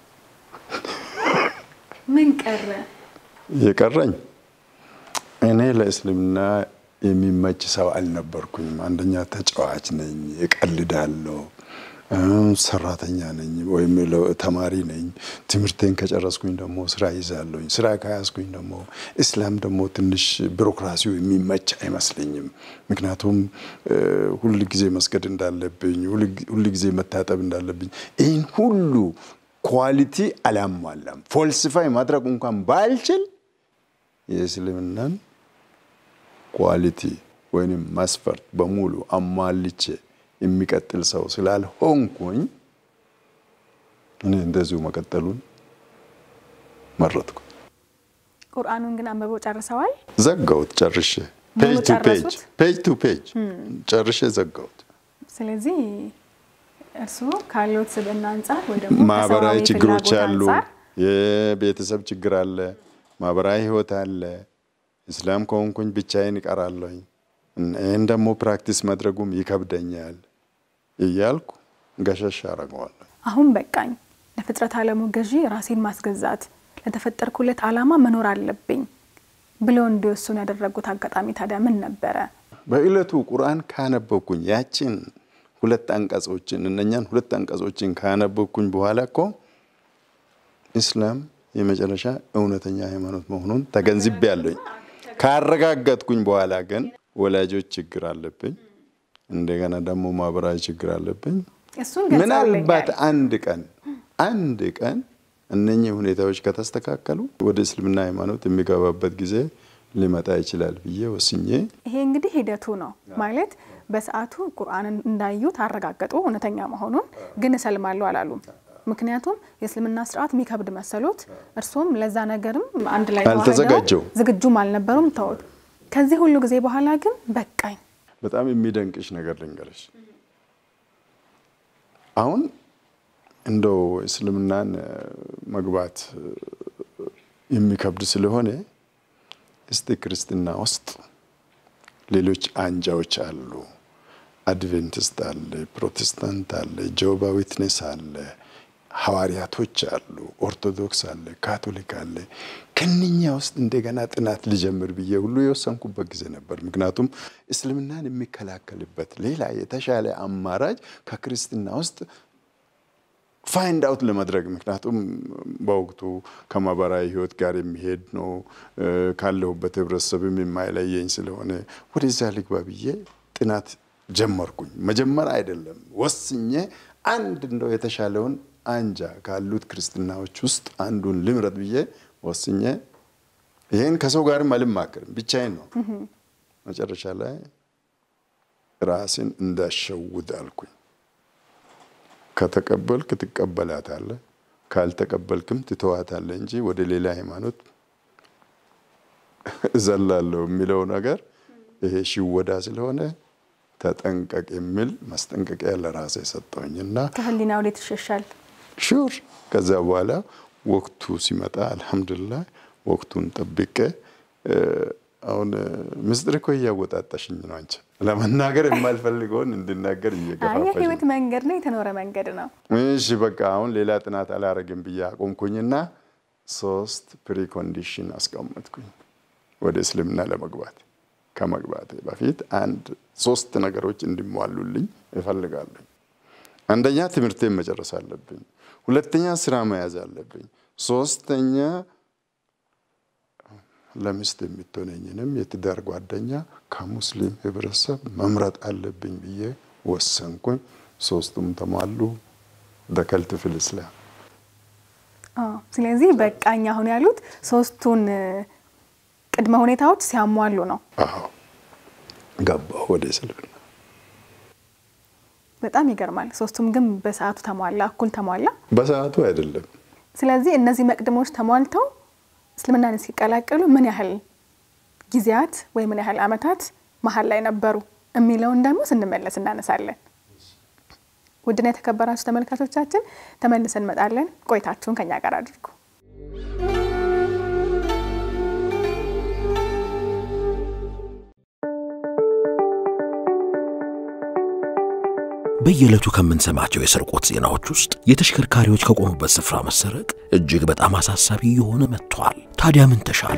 ምን ቀረ? የቀረኝ እኔ ለእስልምና የሚመች ሰው አልነበርኩኝም። አንደኛ ተጫዋች ነኝ፣ እቀልዳለሁ፣ እም፣ ሰራተኛ ነኝ ወይም ለ- ተማሪ ነኝ። ትምህርቴን ከጨረስኩኝ ደግሞ ስራ ይዛለሁኝ። ስራ ከያዝኩኝ ደግሞ እስላም ደግሞ ትንሽ ቢሮክራሲው የሚመች አይመስለኝም። ምክንያቱም እ፣ ሁል ጊዜ መስገድ እንዳለብኝ፣ ሁል- ሁል ጊዜ መታጠብ እንዳለብኝ ይህን ሁሉ ኳሊቲ አላሟላም። ፎልሲፋይ ማድረግ እንኳን ባልችል የእስልምናን ኳሊቲ ወይም መስፈርት በሙሉ አሟልቼ የሚቀጥል ሰው ስላልሆንኩኝ እኔ እንደዚሁ መቀጠሉን መረጥኩ። ቁርአኑን ግን አንብበው ጨርሰዋል። ዘጋሁት ጨርሼ፣ ሙሉ ፔጅ ቱ ፔጅ ጨረሱት? ፔጅ ቱ ፔጅ ጨርሼ ዘጋሁት። ስለዚህ እርስዎ ካሉት ስብዕና አንጻር ወይ ደግሞ ማህበራዊ ከሰብአዊ ችግሮች ፍላጎት አሉ። አንጻር የቤተሰብ ችግር አለ። ማህበራዊ ህይወት አለ። እስላም ከሆንኩኝ ብቻዬን እቀራለሁኝ። ይህን ደግሞ ፕራክቲስ ማድረጉም ይከብደኛል እያልኩ ገሸሽ አደርገዋለሁ። አሁን በቃኝ፣ ለፍጥረት ዓለሙ ገዢ ራሴን ማስገዛት፣ ለተፈጠርኩለት ዓላማ መኖር አለብኝ ብለው እንዲወስኑ ያደረጉት አጋጣሚ ታዲያ ምን ነበረ? በዕለቱ ቁርአን ካነበብኩኝ ያችን ሁለት አንቀጾችን እነኛን ሁለት አንቀጾችን ካነበብኩኝ በኋላ እኮ ኢስላም የመጨረሻ እውነተኛ ሃይማኖት መሆኑን ተገንዝቤያለሁኝ። ካረጋገጥኩኝ በኋላ ግን ወላጆች ችግር አለብኝ፣ እንደገና ደግሞ ማህበራዊ ችግር አለብኝ። እሱን ምናልባት ገልጸውልኛል። አንድ ቀን አንድ ቀን እነኚህ ሁኔታዎች ከተስተካከሉ ወደ እስልምና ሃይማኖት የሚገባበት ጊዜ ሊመጣ ይችላል ብዬ ወስኜ ይሄ እንግዲህ ሂደቱ ነው ማለት በሰዓቱ ቁርአንን እንዳዩት አረጋገጡ እውነተኛ መሆኑን ግን እሰልማለሁ አላሉም። ምክንያቱም የእስልምና ስርዓት የሚከብድ መሰሎት፣ እርሶም ለዛ ነገርም አንድ ላይ ተዋህደው አልተዘጋጀውም። ዝግጁም አልነበሩም። ተውት። ከዚህ ሁሉ ጊዜ በኋላ ግን በቃኝ በጣም የሚደንቅሽ ነገር ልንገርሽ። አሁን እንደው እስልምናን እ፣ መግባት እ፣ የሚከብድ ስለሆነ እስቲ ክርስትና ውስጥ ሌሎች አንጃዎች አሉ። አድቬንቲስት አለ፣ ፕሮቴስታንት አለ፣ ጆባ ዊትነስ አለ፣ ሐዋርያቶች አሉ፣ ኦርቶዶክስ አለ፣ ካቶሊክ አለ። ከነኛ ውስጥ እንደገና ጥናት ልጀምር ብዬ ሁሉ የወሰንኩበት ጊዜ ነበር። ምክንያቱም እስልምናን የሚከላከልበት ሌላ የተሻለ አማራጭ ከክርስትና ውስጥ ፋይንድ አውት ለማድረግ ምክንያቱም በወቅቱ ከማህበራዊ ሕይወት ጋር የሚሄድ ነው እ፣ ካለሁበት ህብረተሰብም የማይለየኝ ስለሆነ ወደዚያ ልግባ ብዬ ጥናት ጀመርኩኝ። መጀመር አይደለም ወስኜ አንድ እንደው የተሻለውን አንጃ ካሉት ክርስትናዎች ውስጥ አንዱን ልምረጥ ብዬ ወስኜ ይህን ከሰው ጋርም አልማክርም ብቻዬን ነው። መጨረሻ ላይ ራስን እንዳሸውድ አልኩኝ። ከተቀበልክ ትቀበላታለህ፣ ካልተቀበልክም ትተዋታለህ እንጂ ወደ ሌላ ሃይማኖት እዘላለሁ የሚለው ነገር ይሄ ሽወዳ ስለሆነ ተጠንቀቅ የሚል ማስጠንቀቂያ ለራሴ ሰጠውኝ እና ከህሊና ወዴት ይሸሻል? ሹር ከዛ በኋላ ወቅቱ ሲመጣ አልሐምዱሊላህ ወቅቱን ጠብቄ እ፣ አሁን እ፣ ምስጢር እኮ እያወጣጣሽኝ ነው። አንቺ ለመናገር የማልፈልገውን እንድናገር አይ እየገፋፋሽ የህይወት ነው። መንገድ ነው፣ የተኖረ መንገድ ነው። እሺ በቃ አሁን ሌላ ጥናት አላረግም ብዬ አቆምኩኝና ሶስት ፕሪኮንዲሽን አስቀመጥኩኝ ወደ እስልምና ለመግባት ከመግባቴ በፊት አንድ ሶስት ነገሮች እንዲሟሉልኝ እፈልጋለሁ። አንደኛ ትምህርቴን መጨረስ አለብኝ። ሁለተኛ ስራ መያዝ አለብኝ። ሶስተኛ ለሚስት የምትሆነኝንም የትዳር ጓደኛ ከሙስሊም ህብረተሰብ መምረጥ አለብኝ ብዬ ወሰንኩኝ። ሶስቱም ተሟሉ። ደከልት ፊል እስላም አዎ፣ ስለዚህ በቃኝ አሁን ያሉት ሶስቱን እ፣ ቅድመ ሁኔታዎች ሲያሟሉ ነው። አዎ ገባሁ ወደ እስልምና። በጣም ይገርማል። ሶስቱም ግን በሰዓቱ ተሟላ፣ እኩል ተሟላ። በሰዓቱ አይደለም ስለዚህ እነዚህ መቅድሞች ተሟልተው እስልምናን ሲቀላቀሉ ምን ያህል ጊዜያት ወይ ምን ያህል ዓመታት መሀል ላይ ነበሩ? የሚለውን ደግሞ ስንመለስ እናነሳለን። ውድና የተከበራችሁ ተመልካቾቻችን ተመልሰን እንመጣለን። ቆይታችሁን ከኛ ጋር አድርጉ። በየዕለቱ ከምንሰማቸው የስርቆት ዜናዎች ውስጥ የተሽከርካሪዎች ከቆሙበት ስፍራ መሰረቅ እጅግ በጣም አሳሳቢ እየሆነ መጥቷል። ታዲያ ምን ተሻለ?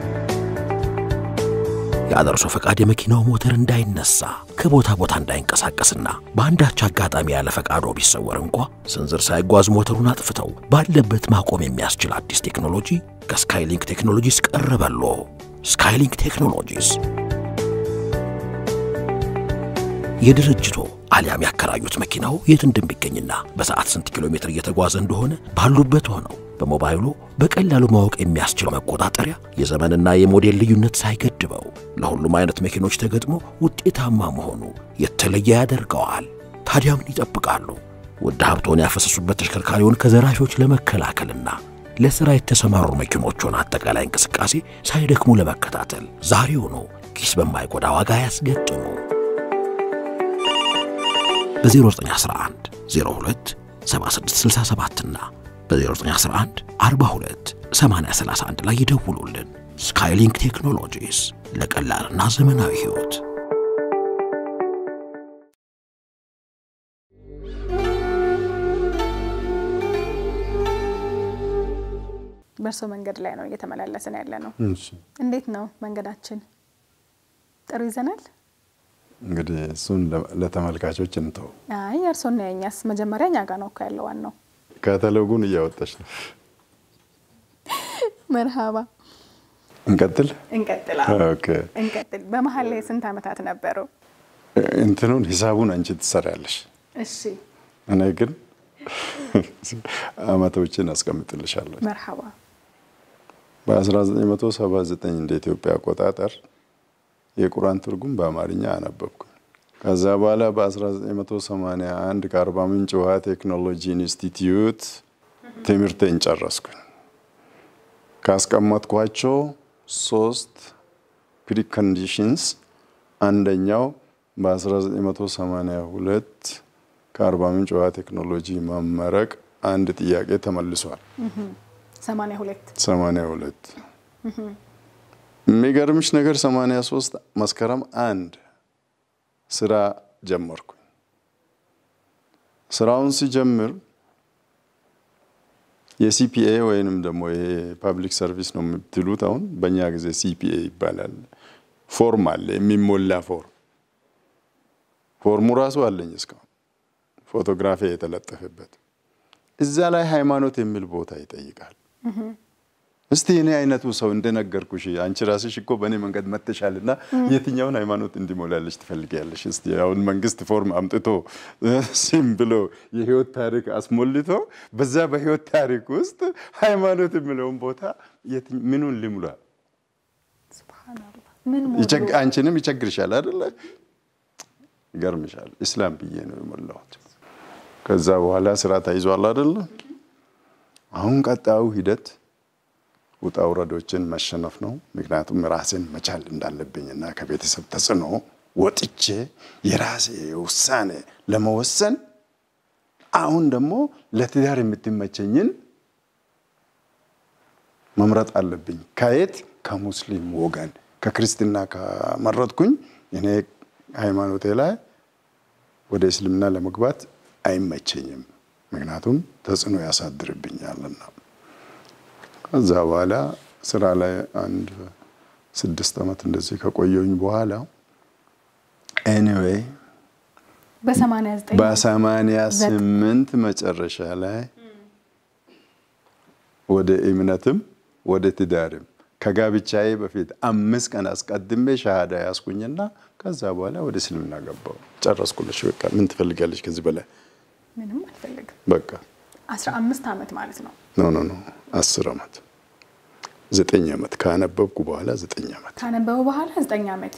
ያለ ፈቃድ የመኪናው ሞተር እንዳይነሳ ከቦታ ቦታ እንዳይንቀሳቀስና በአንዳች አጋጣሚ ያለ ፈቃዶ ቢሰወር እንኳ ስንዝር ሳይጓዝ ሞተሩን አጥፍተው ባለበት ማቆም የሚያስችል አዲስ ቴክኖሎጂ ከስካይሊንክ ቴክኖሎጂስ ቀረበሎ። ስካይሊንክ ቴክኖሎጂስ የድርጅቶ አሊያም ያከራዩት መኪናው የት እንደሚገኝና በሰዓት ስንት ኪሎ ሜትር እየተጓዘ እንደሆነ ባሉበት ሆነው በሞባይሉ በቀላሉ ማወቅ የሚያስችል መቆጣጠሪያ የዘመንና የሞዴል ልዩነት ሳይገድበው ለሁሉም አይነት መኪኖች ተገጥሞ ውጤታማ መሆኑ የተለየ ያደርገዋል። ታዲያ ምን ይጠብቃሉ? ውድ ሀብቶን ያፈሰሱበት ተሽከርካሪውን ከዘራፊዎች ለመከላከልና ለሥራ የተሰማሩ መኪኖቹን አጠቃላይ እንቅስቃሴ ሳይደክሙ ለመከታተል ዛሬውኑ ኪስ በማይጎዳ ዋጋ ያስገጥሙ። በ0911 02 7667 እና በ0911 42 8031 ላይ ይደውሉልን። ስካይሊንክ ቴክኖሎጂስ ለቀላልና ዘመናዊ ሕይወት። በእርሶ መንገድ ላይ ነው እየተመላለስን ያለ ነው። እሺ እንዴት ነው መንገዳችን? ጥሩ ይዘናል? እንግዲህ እሱን ለተመልካቾች እንተው። አይ የእርሶና የእኛስ መጀመሪያ እኛ ጋር ነው እኮ ያለው ዋናው። ካታሎጉን እያወጣች ነው። መርሃባ እንቀጥል። እንቀጥል። ኦኬ። እንቀጥል። በመሀል ላይ ስንት ዓመታት ነበረው? እንትኑን ሂሳቡን አንቺ ትሰሪያለሽ። እሺ እኔ ግን አመቶችን አስቀምጥልሻለሁ። መርሃባ በ1979 እንደ ኢትዮጵያ አቆጣጠር የቁርአን ትርጉም በአማርኛ አነበብኩኝ። ከዛ በኋላ በ1981 ከአርባ ምንጭ ውሃ ቴክኖሎጂ ኢንስቲትዩት ትምህርቴን ጨረስኩኝ። ካስቀመጥኳቸው ሶስት ፕሪኮንዲሽንስ አንደኛው በ1982 ከአርባ ምንጭ ውሃ ቴክኖሎጂ መመረቅ አንድ ጥያቄ ተመልሷል። 82 82 የሚገርምሽ ነገር 83 መስከረም አንድ ስራ ጀመርኩኝ። ስራውን ሲጀምር የሲፒኤ ወይንም ደግሞ ይሄ ፓብሊክ ሰርቪስ ነው የምትሉት፣ አሁን በእኛ ጊዜ ሲፒኤ ይባላል። ፎርም አለ፣ የሚሞላ ፎርም። ፎርሙ ራሱ አለኝ እስካሁን ፎቶግራፊ የተለጠፈበት። እዛ ላይ ሃይማኖት የሚል ቦታ ይጠይቃል። እስቲ እኔ አይነቱ ሰው እንደነገርኩሽ አንቺ ራስሽ እኮ በእኔ መንገድ መጥተሻልና የትኛውን ሃይማኖት እንዲሞላለሽ ትፈልጊያለሽ? እስቲ አሁን መንግስት ፎርም አምጥቶ ሲም ብሎ የህይወት ታሪክ አስሞልቶ በዛ በህይወት ታሪክ ውስጥ ሃይማኖት የሚለውን ቦታ ምኑን ልሙላ? ሱብሃንአላህ ምን ሞሉ? አንቺንም ይቸግርሻል አይደለ? ይገርምሻል። ኢስላም ብዬ ነው የሞላሁት። ከዛ በኋላ ስራ ተይዟል አይደለ? አሁን ቀጣዩ ሂደት ውጣ ውረዶችን መሸነፍ ነው። ምክንያቱም ራሴን መቻል እንዳለብኝና ከቤተሰብ ተጽዕኖ ወጥቼ የራሴ ውሳኔ ለመወሰን አሁን ደግሞ ለትዳር የምትመቸኝን መምረጥ አለብኝ። ከየት? ከሙስሊም ወገን ከክርስትና ከመረጥኩኝ እኔ ሃይማኖቴ ላይ ወደ እስልምና ለመግባት አይመቸኝም። ምክንያቱም ተጽዕኖ ያሳድርብኛልና። ከዛ በኋላ ስራ ላይ አንድ ስድስት ዓመት እንደዚህ ከቆየሁኝ በኋላ ኤኒዌይ በ89 በሰማንያ ስምንት መጨረሻ ላይ ወደ እምነትም ወደ ትዳርም ከጋብቻዬ በፊት አምስት ቀን አስቀድሜ ሻሃዳ ያስኩኝና ከዛ በኋላ ወደ እስልምና ገባሁ። ጨረስኩልሽ። በቃ ምን ትፈልጋለች ከዚህ በላይ? ምንም አልፈልግም። በቃ 15 ዓመት ማለት ነው። ኖ ኖ ኖ አስር ዓመት ዘጠኝ ዓመት ካነበብኩ በኋላ ዘጠኝ ዓመት ካነበበ በኋላ 9 ዓመት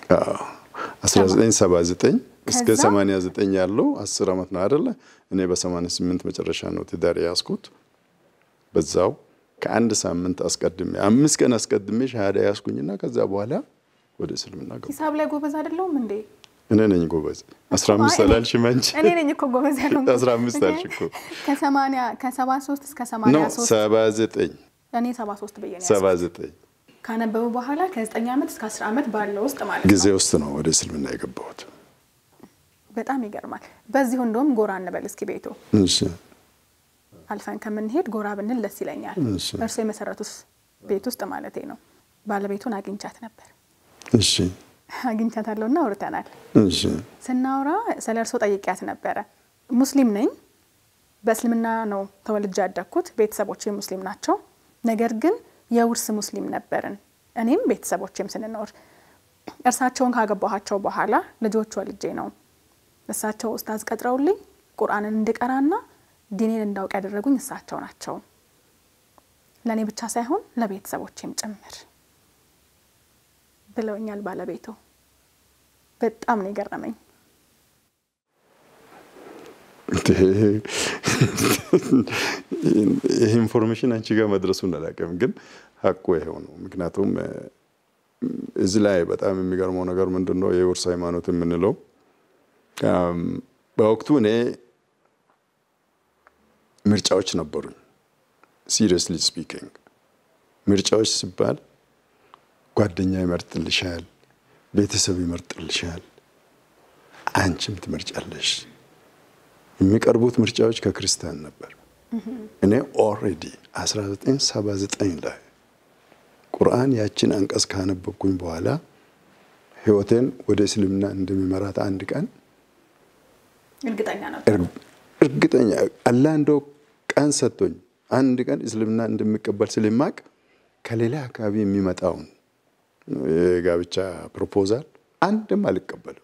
1979 እስከ ከዛ? 89 ያለው አስር ዓመት ነው አይደለ? እኔ በ88 መጨረሻ ነው ትዳር ያዝኩት። በዛው ከአንድ ሳምንት አስቀድሜ አምስት ቀን አስቀድሜ ሻሃዳ ያዝኩኝና ከዛ በኋላ ወደ እስልምና ገባ። ሂሳብ ላይ ጎበዝ አይደለሁም እንዴ? እኔ ነኝ ጎበዝ። አስራ አምስት አላልሽም አንቺ? እኔ ነኝ እኮ ጎበዝ ያልሆንኩት። አስራ አምስት አልሽ እኮ። ከሰማንያ ከሰባ ሶስት እስከ ኖ ሰማንያ ሶስት ሰባ ዘጠኝ እኔ ሰባ ሶስት ብዬ ነው ሰባ ያዝኩት። ዘጠኝ ካነበቡ በኋላ ከዘጠኝ ዓመት እስከ አስር ዓመት ባለው ውስጥ ማለት ጊዜ ነው። ውስጥ ነው ወደ እስልምና የገባሁት። በጣም ይገርማል። በዚሁ እንደውም ጎራ እንበል እስኪ ቤቱ እሺ አልፈን ከምንሄድ ጎራ ብንል ደስ ይለኛል። እሺ። እርሱ የመሰረቱት ቤት ውስጥ ማለቴ ነው። ባለቤቱን አግኝቻት ነበር እሺ አግኝቻታለሁና አውርተናል። እሺ ስናወራ ስለ እርሶ ጠይቂያት ነበረ። ሙስሊም ነኝ፣ በእስልምና ነው ተወልጄ ያደግኩት። ቤተሰቦቼ ሙስሊም ናቸው። ነገር ግን የውርስ ሙስሊም ነበርን፣ እኔም ቤተሰቦቼም ስንኖር። እርሳቸውን ካገባኋቸው በኋላ ልጆች ወልጄ ነው እሳቸው ኡስታዝ ቀጥረውልኝ ቁርአንን እንድቀራና ዲኔን እንዳውቅ ያደረጉኝ እሳቸው ናቸው። ለእኔ ብቻ ሳይሆን ለቤተሰቦቼም ጭምር ብለውኛል ባለቤቱ። በጣም ነው የገረመኝ። ይህ ኢንፎርሜሽን አንቺ ጋር መድረሱን አላውቅም፣ ግን ሀቁ ይኸው ነው። ምክንያቱም እ፣ እዚህ ላይ በጣም የሚገርመው ነገር ምንድን ነው የውርስ ሃይማኖት የምንለው አም፣ በወቅቱ እኔ ምርጫዎች ነበሩኝ። ሲሪየስሊ ስፒኪንግ ምርጫዎች ሲባል ጓደኛ ይመርጥልሻል፣ ቤተሰብ ይመርጥልሻል፣ አንቺም ትመርጫለሽ። የሚቀርቡት ምርጫዎች ከክርስቲያን ነበር። እኔ ኦልሬዲ 1979 ላይ ቁርአን ያችን አንቀጽ ካነበብኩኝ በኋላ ህይወቴን ወደ እስልምና እንደሚመራት አንድ ቀን እርግጠኛ ነው። እር- እርግጠኛ አላህ እንደው ቀን ሰጥቶኝ አንድ ቀን እስልምና እንደሚቀበል ስለማቅ ከሌላ አካባቢ የሚመጣውን የጋብቻ ፕሮፖዛል አንድም አልቀበልም።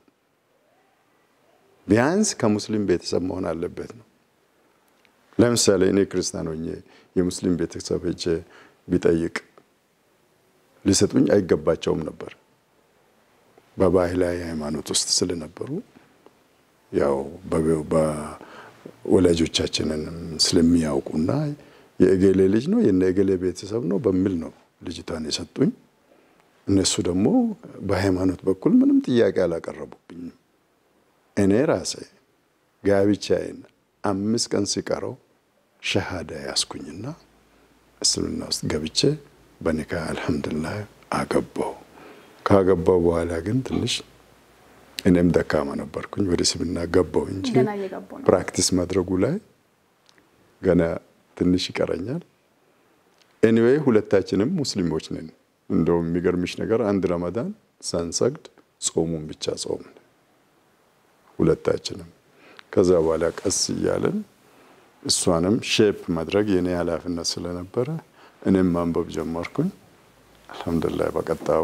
ቢያንስ ከሙስሊም ቤተሰብ መሆን አለበት ነው። ለምሳሌ እኔ ክርስቲያን ሆኜ የሙስሊም ቤተሰብ ሄጄ ቢጠይቅ ሊሰጡኝ አይገባቸውም ነበር። በባህላዊ ሃይማኖት ውስጥ ስለነበሩ ያው በ- በወላጆቻችንንም ስለሚያውቁና የእገሌ ልጅ ነው የነ እገሌ ቤተሰብ ነው በሚል ነው ልጅቷን የሰጡኝ። እነሱ ደግሞ በሃይማኖት በኩል ምንም ጥያቄ አላቀረቡብኝም። እኔ ራሴ ጋብቻዬን አምስት ቀን ሲቀረው ሸሃዳ ያስኩኝና እስልምና ውስጥ ገብቼ በኒካ አልሐምዱሊላህ አገባው። ካገባው በኋላ ግን ትንሽ እኔም ደካማ ነበርኩኝ። ወደ እስልምና ገባው እንጂ ገና እየገቡ ነው። ፕራክቲስ ማድረጉ ላይ ገና ትንሽ ይቀረኛል። ኤኒዌይ ሁለታችንም ሙስሊሞች ነን። እንደውም የሚገርምሽ ነገር አንድ ረመዳን ሳንሰግድ ጾሙን ብቻ ጾምን ሁለታችንም። ከዛ በኋላ ቀስ እያለን እሷንም ሼፕ ማድረግ የኔ ኃላፊነት ስለነበረ እኔም ማንበብ ጀመርኩኝ። አልሐምዱሊላህ በቀጣዩ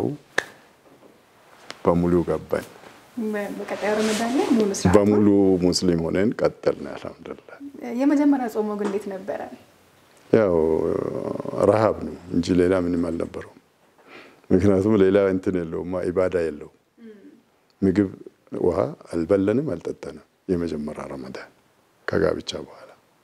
በሙሉ ገባኝ። በቀጣዩ ረመዳን ላይ ሙሉ ስርዓት ነው። በሙሉ ሙስሊም ሆነን ቀጠልን። አልሐምዱሊላህ የመጀመሪያ ጾሞ ግን እንዴት ነበረ? ያው ረሃብ ነው እንጂ ሌላ ምንም አልነበረውም። ምክንያቱም ሌላ እንትን የለውም፣ ኢባዳ የለውም። ምግብ ውሃ አልበለንም፣ አልጠጠንም። የመጀመሪያ ረመዳን ከጋብቻ በኋላ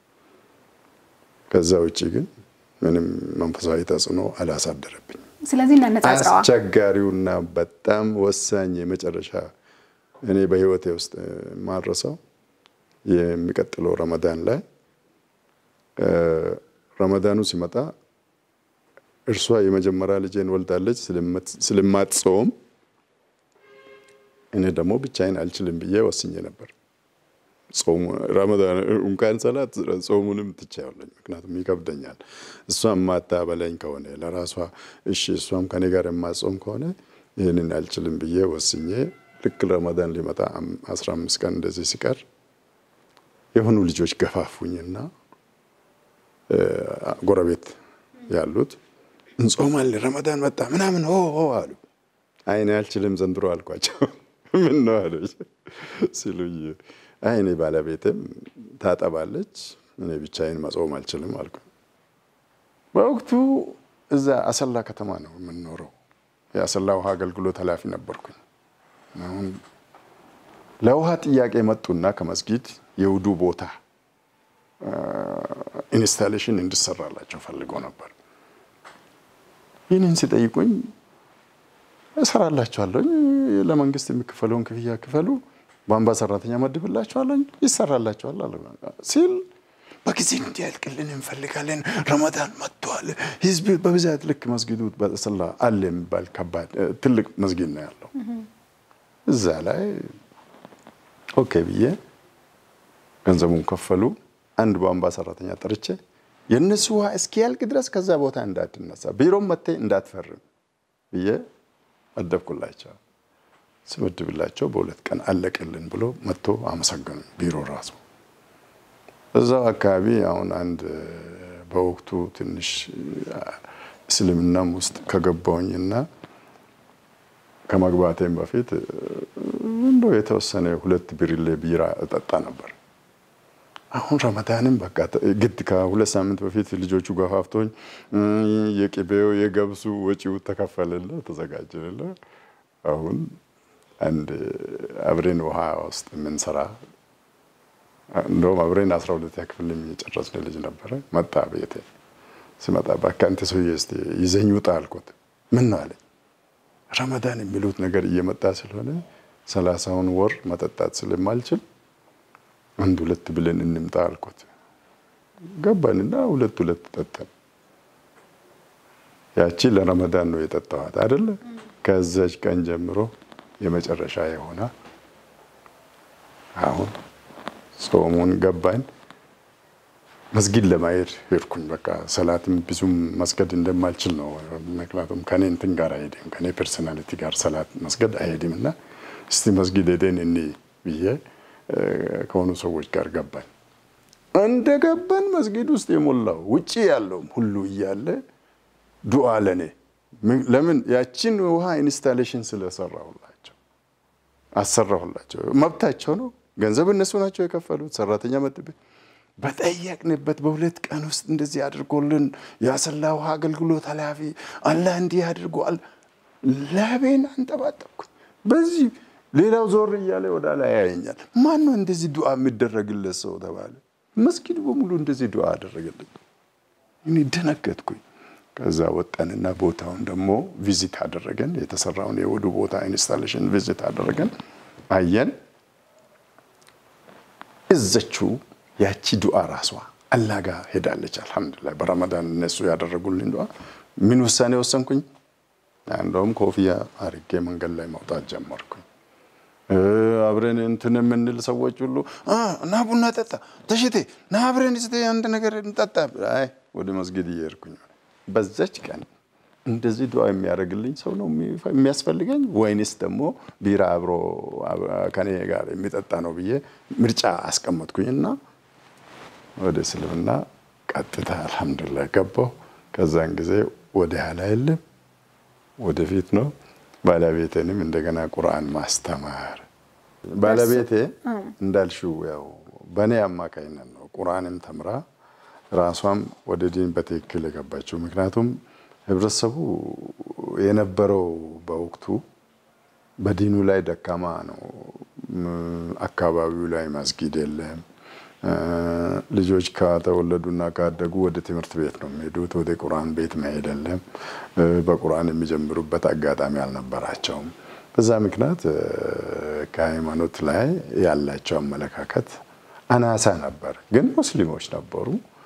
ከዛ ውጭ ግን ምንም መንፈሳዊ ተጽዕኖ አላሳደረብኝም። ስለዚህ እናነጻጽረዋ። አስቸጋሪውና በጣም ወሳኝ የመጨረሻ እኔ በህይወቴ ውስጥ የማልረሳው የሚቀጥለው ረመዳን ላይ ረመዳኑ ሲመጣ እርሷ የመጀመሪያ ልጄን ወልዳለች ስለማትጾም እኔ ደግሞ ብቻዬን አልችልም ብዬ ወስኜ ነበር። ጾሙ ረመዳን እንኳን ሰላት ጾሙንም ትቻለኝ፣ ምክንያቱም ይከብደኛል። እሷ የማታበላኝ ከሆነ ለራሷ እሺ፣ እሷም ከኔ ጋር የማጾም ከሆነ ይህንን አልችልም ብዬ ወስኜ ልክ ረመዳን ሊመጣ አስራ አምስት ቀን እንደዚህ ሲቀር የሆኑ ልጆች ገፋፉኝና ጎረቤት ያሉት እንጾማለን ረመዳን መጣ ምናምን ሆ ሆ አሉ። አይኔ አልችልም ዘንድሮ አልኳቸው። ምን ነው አለች ሲሉኝ፣ አይ እኔ ባለቤትም ታጠባለች እኔ ብቻዬን መጾም አልችልም አልኩ። በወቅቱ እዛ አሰላ ከተማ ነው የምንኖረው። የአሰላ ውሃ አገልግሎት ኃላፊ ነበርኩኝ። አሁን ለውሃ ጥያቄ መጡና ከመስጊድ የውዱ ቦታ ኢንስታሌሽን እንድሰራላቸው ፈልገው ነበር። ይህንን ሲጠይቁኝ እሰራላችኋለሁ፣ ለመንግስት የሚከፈለውን ክፍያ ክፈሉ፣ ቧንቧ ሰራተኛ መድብላችኋለሁ፣ ይሰራላችኋል አለ ሲል በጊዜ እንዲያልቅልን እንፈልጋለን። ረመዳን መጥቷል። ህዝብ በብዛት ልክ መስጊዱ በሰላ አለ የሚባል ከባድ ትልቅ መስጊድ ነው ያለው። እዛ ላይ ኦኬ ብዬ ገንዘቡን ከፈሉ። አንድ ቧንቧ ሰራተኛ ጠርቼ የእነሱ ውሃ እስኪያልቅ ድረስ ከዛ ቦታ እንዳትነሳ ቢሮም መቴ እንዳትፈርም ብዬ መደብኩላቸው። ስመድብላቸው በሁለት ቀን አለቅልን ብሎ መጥቶ አመሰገኑ። ቢሮ ራሱ እዛው አካባቢ አሁን አንድ በወቅቱ ትንሽ እስልምናም ውስጥ ከገባውኝና ከመግባቴም በፊት እንዶ የተወሰነ ሁለት ብርሌ ቢራ እጠጣ ነበር። አሁን ረመዳንም በቃ ግድ ከሁለት ሳምንት በፊት ልጆቹ ገፋፍቶኝ የቅቤው የገብሱ ወጪው ተከፈለለ ተዘጋጀለ። አሁን አንድ አብሬን ውሃ ውስጥ የምንሰራ እንደውም አብሬን አስራ ሁለተኛ ክፍል የጨረስን ልጅ ነበረ። መጣ ቤቴ ስመጣ እባክህ አንተ ሰውዬ እስኪ ይዘኝ ውጣ አልኩት። ምን ነው አለኝ። ረመዳን የሚሉት ነገር እየመጣ ስለሆነ ሰላሳውን ወር መጠጣት ስለማልችል አንድ ሁለት ብለን እንምጣ አልኩት። ገባንና ሁለት ሁለት ጠጠን። ያቺ ለረመዳን ነው የጠጣኋት አይደለ? ከዛች ቀን ጀምሮ የመጨረሻ የሆነ አሁን ጾሙን ገባን። መስጊድ ለማሄድ ሄድኩኝ። በቃ ሰላትም ብዙም መስገድ እንደማልችል ነው። ምክንያቱም ከኔ እንትን ጋር አይሄድም፣ ከኔ ፐርሶናሊቲ ጋር ሰላት መስገድ አይሄድም እና እስቲ መስጊድ ሄደን እኔ ብዬ ከሆኑ ሰዎች ጋር ገባን። እንደ ገባን መስጊድ ውስጥ የሞላው ውጭ ያለውም ሁሉ እያለ ዱዓ ለኔ ለምን ያችን ውሃ ኢንስታሌሽን ስለሰራሁላቸው አሰራሁላቸው። መብታቸው ነው። ገንዘብ እነሱ ናቸው የከፈሉት። ሰራተኛ መጥቤ በጠየቅንበት በሁለት ቀን ውስጥ እንደዚህ አድርጎልን የአሰላ ውሃ አገልግሎት ኃላፊ አላህ እንዲህ አድርጓል። ላቤን አንጠባጠብኩ። በዚህ ሌላው ዞር እያለ ወደ ላይ ያየኛል። ማን ነው እንደዚህ ዱዓ የሚደረግለት ሰው ተባለ። መስጊድ በሙሉ እንደዚህ ዱዓ አደረገልኝ። እኔ ደነገጥኩኝ። ከዛ ወጣንና ቦታውን ደግሞ ቪዚት አደረገን። የተሰራውን የውዱ ቦታ ኢንስታሌሽን ቪዚት አደረገን፣ አየን። እዘችው ያቺ ዱዓ ራሷ አላህ ጋር ሄዳለች። አልሐምዱሊላህ በረመዳን እነሱ ያደረጉልኝ ዱዓ ምን ውሳኔ ወሰንኩኝ? እንደውም ኮፍያ አርጌ መንገድ ላይ መውጣት ጀመርኩኝ። አብረን እንትን የምንል ሰዎች ሁሉ ና ቡና ጠጣ፣ ተሽቴ ና አብረን ስ አንድ ነገር እንጠጣ። አይ ወደ መስጊድ እየሄድኩኝ በዛች ቀን እንደዚህ ዱዓ የሚያደርግልኝ ሰው ነው የሚያስፈልገኝ ወይንስ ደግሞ ቢራ አብሮ ከኔ ጋር የሚጠጣ ነው ብዬ ምርጫ አስቀመጥኩኝና ወደ እስልምና ቀጥታ አልሐምዱሊላህ ገባሁ። ከዛን ጊዜ ወደ ኋላ የለም ወደፊት ነው። ባለቤቴንም እንደገና ቁርአን ማስተማር ባለቤቴ እንዳልሽው ያው በእኔ አማካኝነት ነው ቁርአንም ተምራ ራሷም ወደ ዲን በትክክል የገባችው። ምክንያቱም ህብረተሰቡ የነበረው በወቅቱ በዲኑ ላይ ደካማ ነው። አካባቢው ላይ መስጊድ የለም። ልጆች ከተወለዱና ካደጉ ወደ ትምህርት ቤት ነው የሚሄዱት። ወደ ቁርአን ቤት መሄድ የለም። በቁርአን የሚጀምሩበት አጋጣሚ አልነበራቸውም። በዛ ምክንያት ከሃይማኖት ላይ ያላቸው አመለካከት አናሳ ነበር። ግን ሙስሊሞች ነበሩ።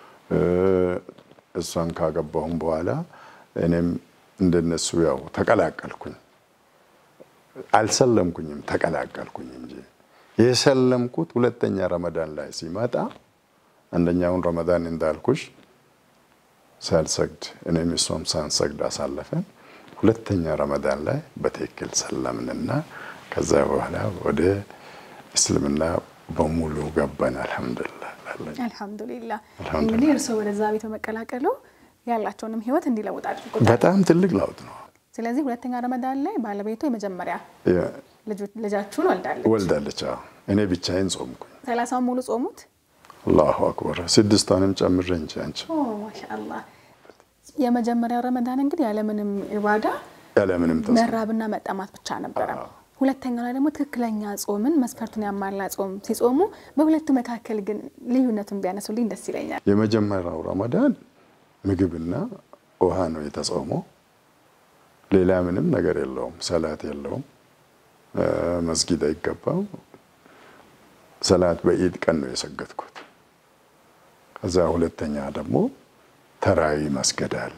እሷን ካገባሁም በኋላ እኔም እንደነሱ ያው ተቀላቀልኩኝ። አልሰለምኩኝም፣ ተቀላቀልኩኝ እንጂ የሰለምኩት ሁለተኛ ረመዳን ላይ ሲመጣ አንደኛውን ረመዳን እንዳልኩሽ ሳልሰግድ እኔም እሷም ሳንሰግድ አሳለፈን። ሁለተኛ ረመዳን ላይ በትክክል ሰለምንና ከዛ በኋላ ወደ እስልምና በሙሉ ገባን። አልሐምዱሊላህ አልሐምዱሊላህ። እንግዲህ እርስዎ ወደዛ ቤት በመቀላቀሉ ያላቸውንም ህይወት እንዲለውጥ አድርጎታል። በጣም ትልቅ ለውጥ ነው። ስለዚህ ሁለተኛ ረመዳን ላይ ባለቤቱ የመጀመሪያ ልጃችሁን ወልዳለች ወልዳለች። አዎ እኔ ብቻዬን ጾምኩኝ። ሰላሳውን ሙሉ ጾሙት። አላሁ አክበር ስድስቷንም ጨምሬ እንጂ አንቺ ማሻአላህ። የመጀመሪያው ረመዳን እንግዲህ ያለምንም ኢባዳ ያለምንም ተስፋ መራብና መጠማት ብቻ ነበረ። ሁለተኛው ላይ ደግሞ ትክክለኛ ጾምን መስፈርቱን ያሟላ ጾም ሲጾሙ፣ በሁለቱ መካከል ግን ልዩነቱን ቢያነሱልኝ ደስ ይለኛል። የመጀመሪያው ረመዳን ምግብና ውሃ ነው የተጾመው። ሌላ ምንም ነገር የለውም። ሰላት የለውም። መስጊድ አይገባም። ሰላት በኢድ ቀን ነው የሰገድኩት። ከዛ ሁለተኛ ደግሞ ተራዊ መስገድ አለ።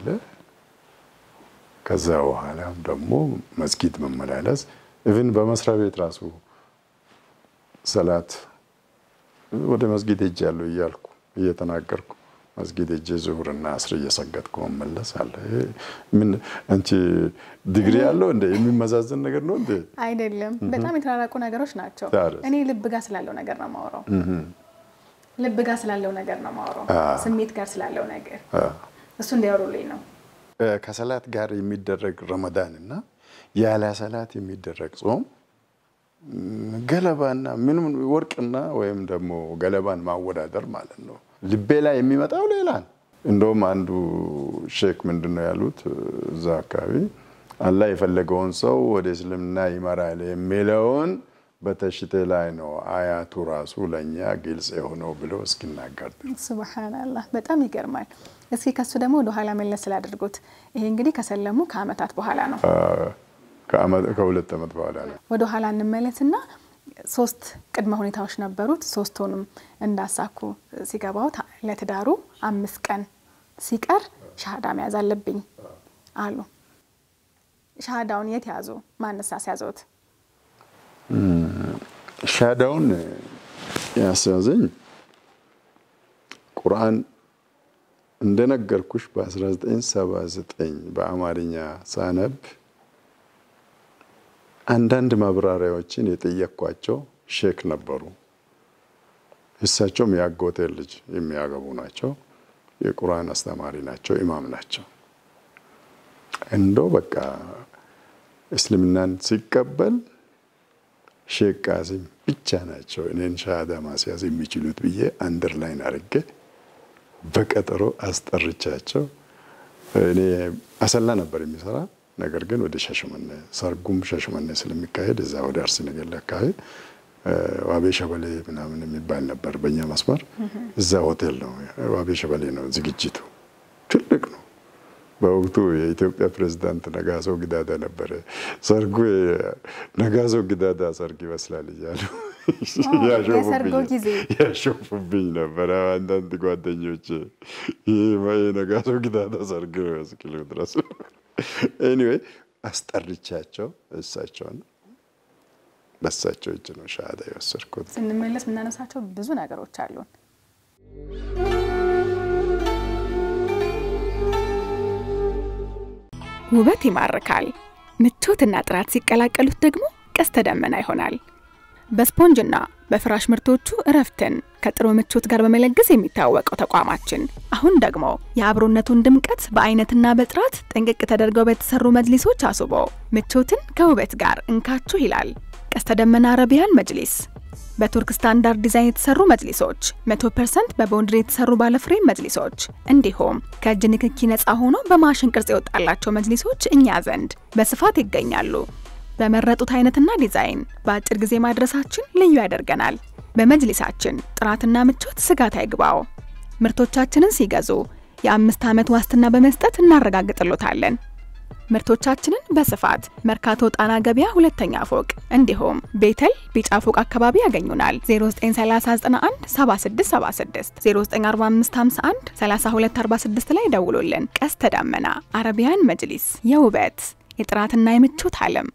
ከዛ በኋላም ደግሞ መስጊድ መመላለስ ኢቭን በመስሪያ ቤት ራሱ ሰላት ወደ መስጊድ ሄጃለሁ እያልኩ እየተናገርኩ መስጊድ ሄጄ ዙሁርና አስር እየሰገድኩ መመለስ አለ። ምን አንቺ ዲግሪ ያለው እንደ የሚመዛዘን ነገር ነው እንዴ? አይደለም። በጣም የተራራቁ ነገሮች ናቸው። ታዲያ? እኔ ልብ ጋር ስላለው ነገር ነው ማውራው። ልብ ጋር ስላለው ነገር ነው ማውራው። ስሜት ጋር ስላለው ነገር እሱ እንዲያወሩልኝ ነው። ከሰላት ጋር የሚደረግ ረመዳን እና ያለ ሰላት የሚደረግ ጾም ገለባና ምንም ወርቅና ወይም ደግሞ ገለባን ማወዳደር ማለት ነው። ልቤ ላይ የሚመጣው ሌላ ነው። እንደውም አንዱ ሼክ ምንድን ነው ያሉት እዛ አካባቢ አላህ የፈለገውን ሰው ወደ እስልምና ይመራል የሚለውን በተሽቴ ላይ ነው አያቱ ራሱ ለእኛ ግልጽ የሆነው ብሎ እስኪናገር ሱብሃናላህ በጣም ይገርማል። እስኪ ከሱ ደግሞ ወደ ኋላ መለስ ስላደርጉት ይሄ እንግዲህ ከሰለሙ ከአመታት በኋላ ነው። ከሁለት ዓመት በኋላ ነው። ወደ ኋላ እንመለስና ሶስት ቅድመ ሁኔታዎች ነበሩት። ሶስቱንም እንዳሳኩ ሲገባው ለትዳሩ አምስት ቀን ሲቀር ሻሃዳ መያዝ አለብኝ አሉ። ሻሃዳውን የት ያዙ? ማንሳ ሲያዘውት? ሻሃዳውን ያስያዘኝ ቁርአን እንደነገርኩሽ በ1979 በአማርኛ ሳነብ አንዳንድ ማብራሪያዎችን የጠየቅኳቸው ሼክ ነበሩ። እሳቸውም የአጎቴ ልጅ የሚያገቡ ናቸው። የቁርአን አስተማሪ ናቸው፣ ኢማም ናቸው። እንደው በቃ እስልምናን ሲቀበል ሼክ ቃሲም ብቻ ናቸው እኔን ሻሃዳ ማስያዝ የሚችሉት ብዬ አንደር ላይን አድርጌ በቀጠሮ አስጠርቻቸው እኔ አሰላ ነበር የሚሰራ ነገር ግን ወደ ሻሸመኔ ሰርጉም ሻሸመኔ ስለሚካሄድ እዛ ወደ አርሲ ነገሌ አካባቢ ዋቤ ሸበሌ ምናምን የሚባል ነበር በእኛ መስመር። እዛ ሆቴል ነው ዋቤ ሸበሌ ነው ዝግጅቱ፣ ትልቅ ነው። በወቅቱ የኢትዮጵያ ፕሬዝዳንት ነጋሶ ጊዳዳ ነበረ። ሰርጉ ነጋሶ ጊዳዳ ሰርግ ይመስላል እያሉ የሰርጎ ጊዜ ያሾፉብኝ ነበረ አንዳንድ ጓደኞች። ይህ ነጋሶ ጊዳዳ ሰርግ ነው ያስኪሉ ድረስ ኤኒዌይ አስጠርቻቸው እሳቸውን በሳቸው እጅ ነው ሻሃዳ የወሰድኩት። ስንመለስ የምናነሳቸው ብዙ ነገሮች አሉን። ውበት ይማርካል። ምቾትና ጥራት ሲቀላቀሉት ደግሞ ቀስተ ደመና ይሆናል። በስፖንጅና በፍራሽ ምርቶቹ እረፍትን ከጥሩ ምቾት ጋር በመለገስ የሚታወቀው ተቋማችን አሁን ደግሞ የአብሮነቱን ድምቀት በአይነትና በጥራት ጥንቅቅ ተደርገው በተሰሩ መጅሊሶች አስቦ ምቾትን ከውበት ጋር እንካችሁ ይላል። ቀስተ ደመና አረቢያን መጅሊስ በቱርክ ስታንዳርድ ዲዛይን የተሰሩ መጅሊሶች፣ 100% በቦንድሪ የተሰሩ ባለፍሬም መጅሊሶች እንዲሁም ከእጅ ንክኪ ነፃ ሆኖ በማሽን ቅርጽ የወጣላቸው መጅሊሶች እኛ ዘንድ በስፋት ይገኛሉ። በመረጡት አይነትና ዲዛይን በአጭር ጊዜ ማድረሳችን ልዩ ያደርገናል። በመጅሊሳችን ጥራትና ምቾት ስጋት አይግባው። ምርቶቻችንን ሲገዙ የአምስት ዓመት ዋስትና በመስጠት እናረጋግጥሎታለን። ምርቶቻችንን በስፋት መርካቶ ጣና ገበያ ሁለተኛ ፎቅ እንዲሁም ቤተል ቢጫ ፎቅ አካባቢ ያገኙናል። 0931 7676 094551 3246 ላይ ደውሉልን። ቀስተ ደመና አረቢያን መጅሊስ የውበት የጥራትና የምቾት ዓለም።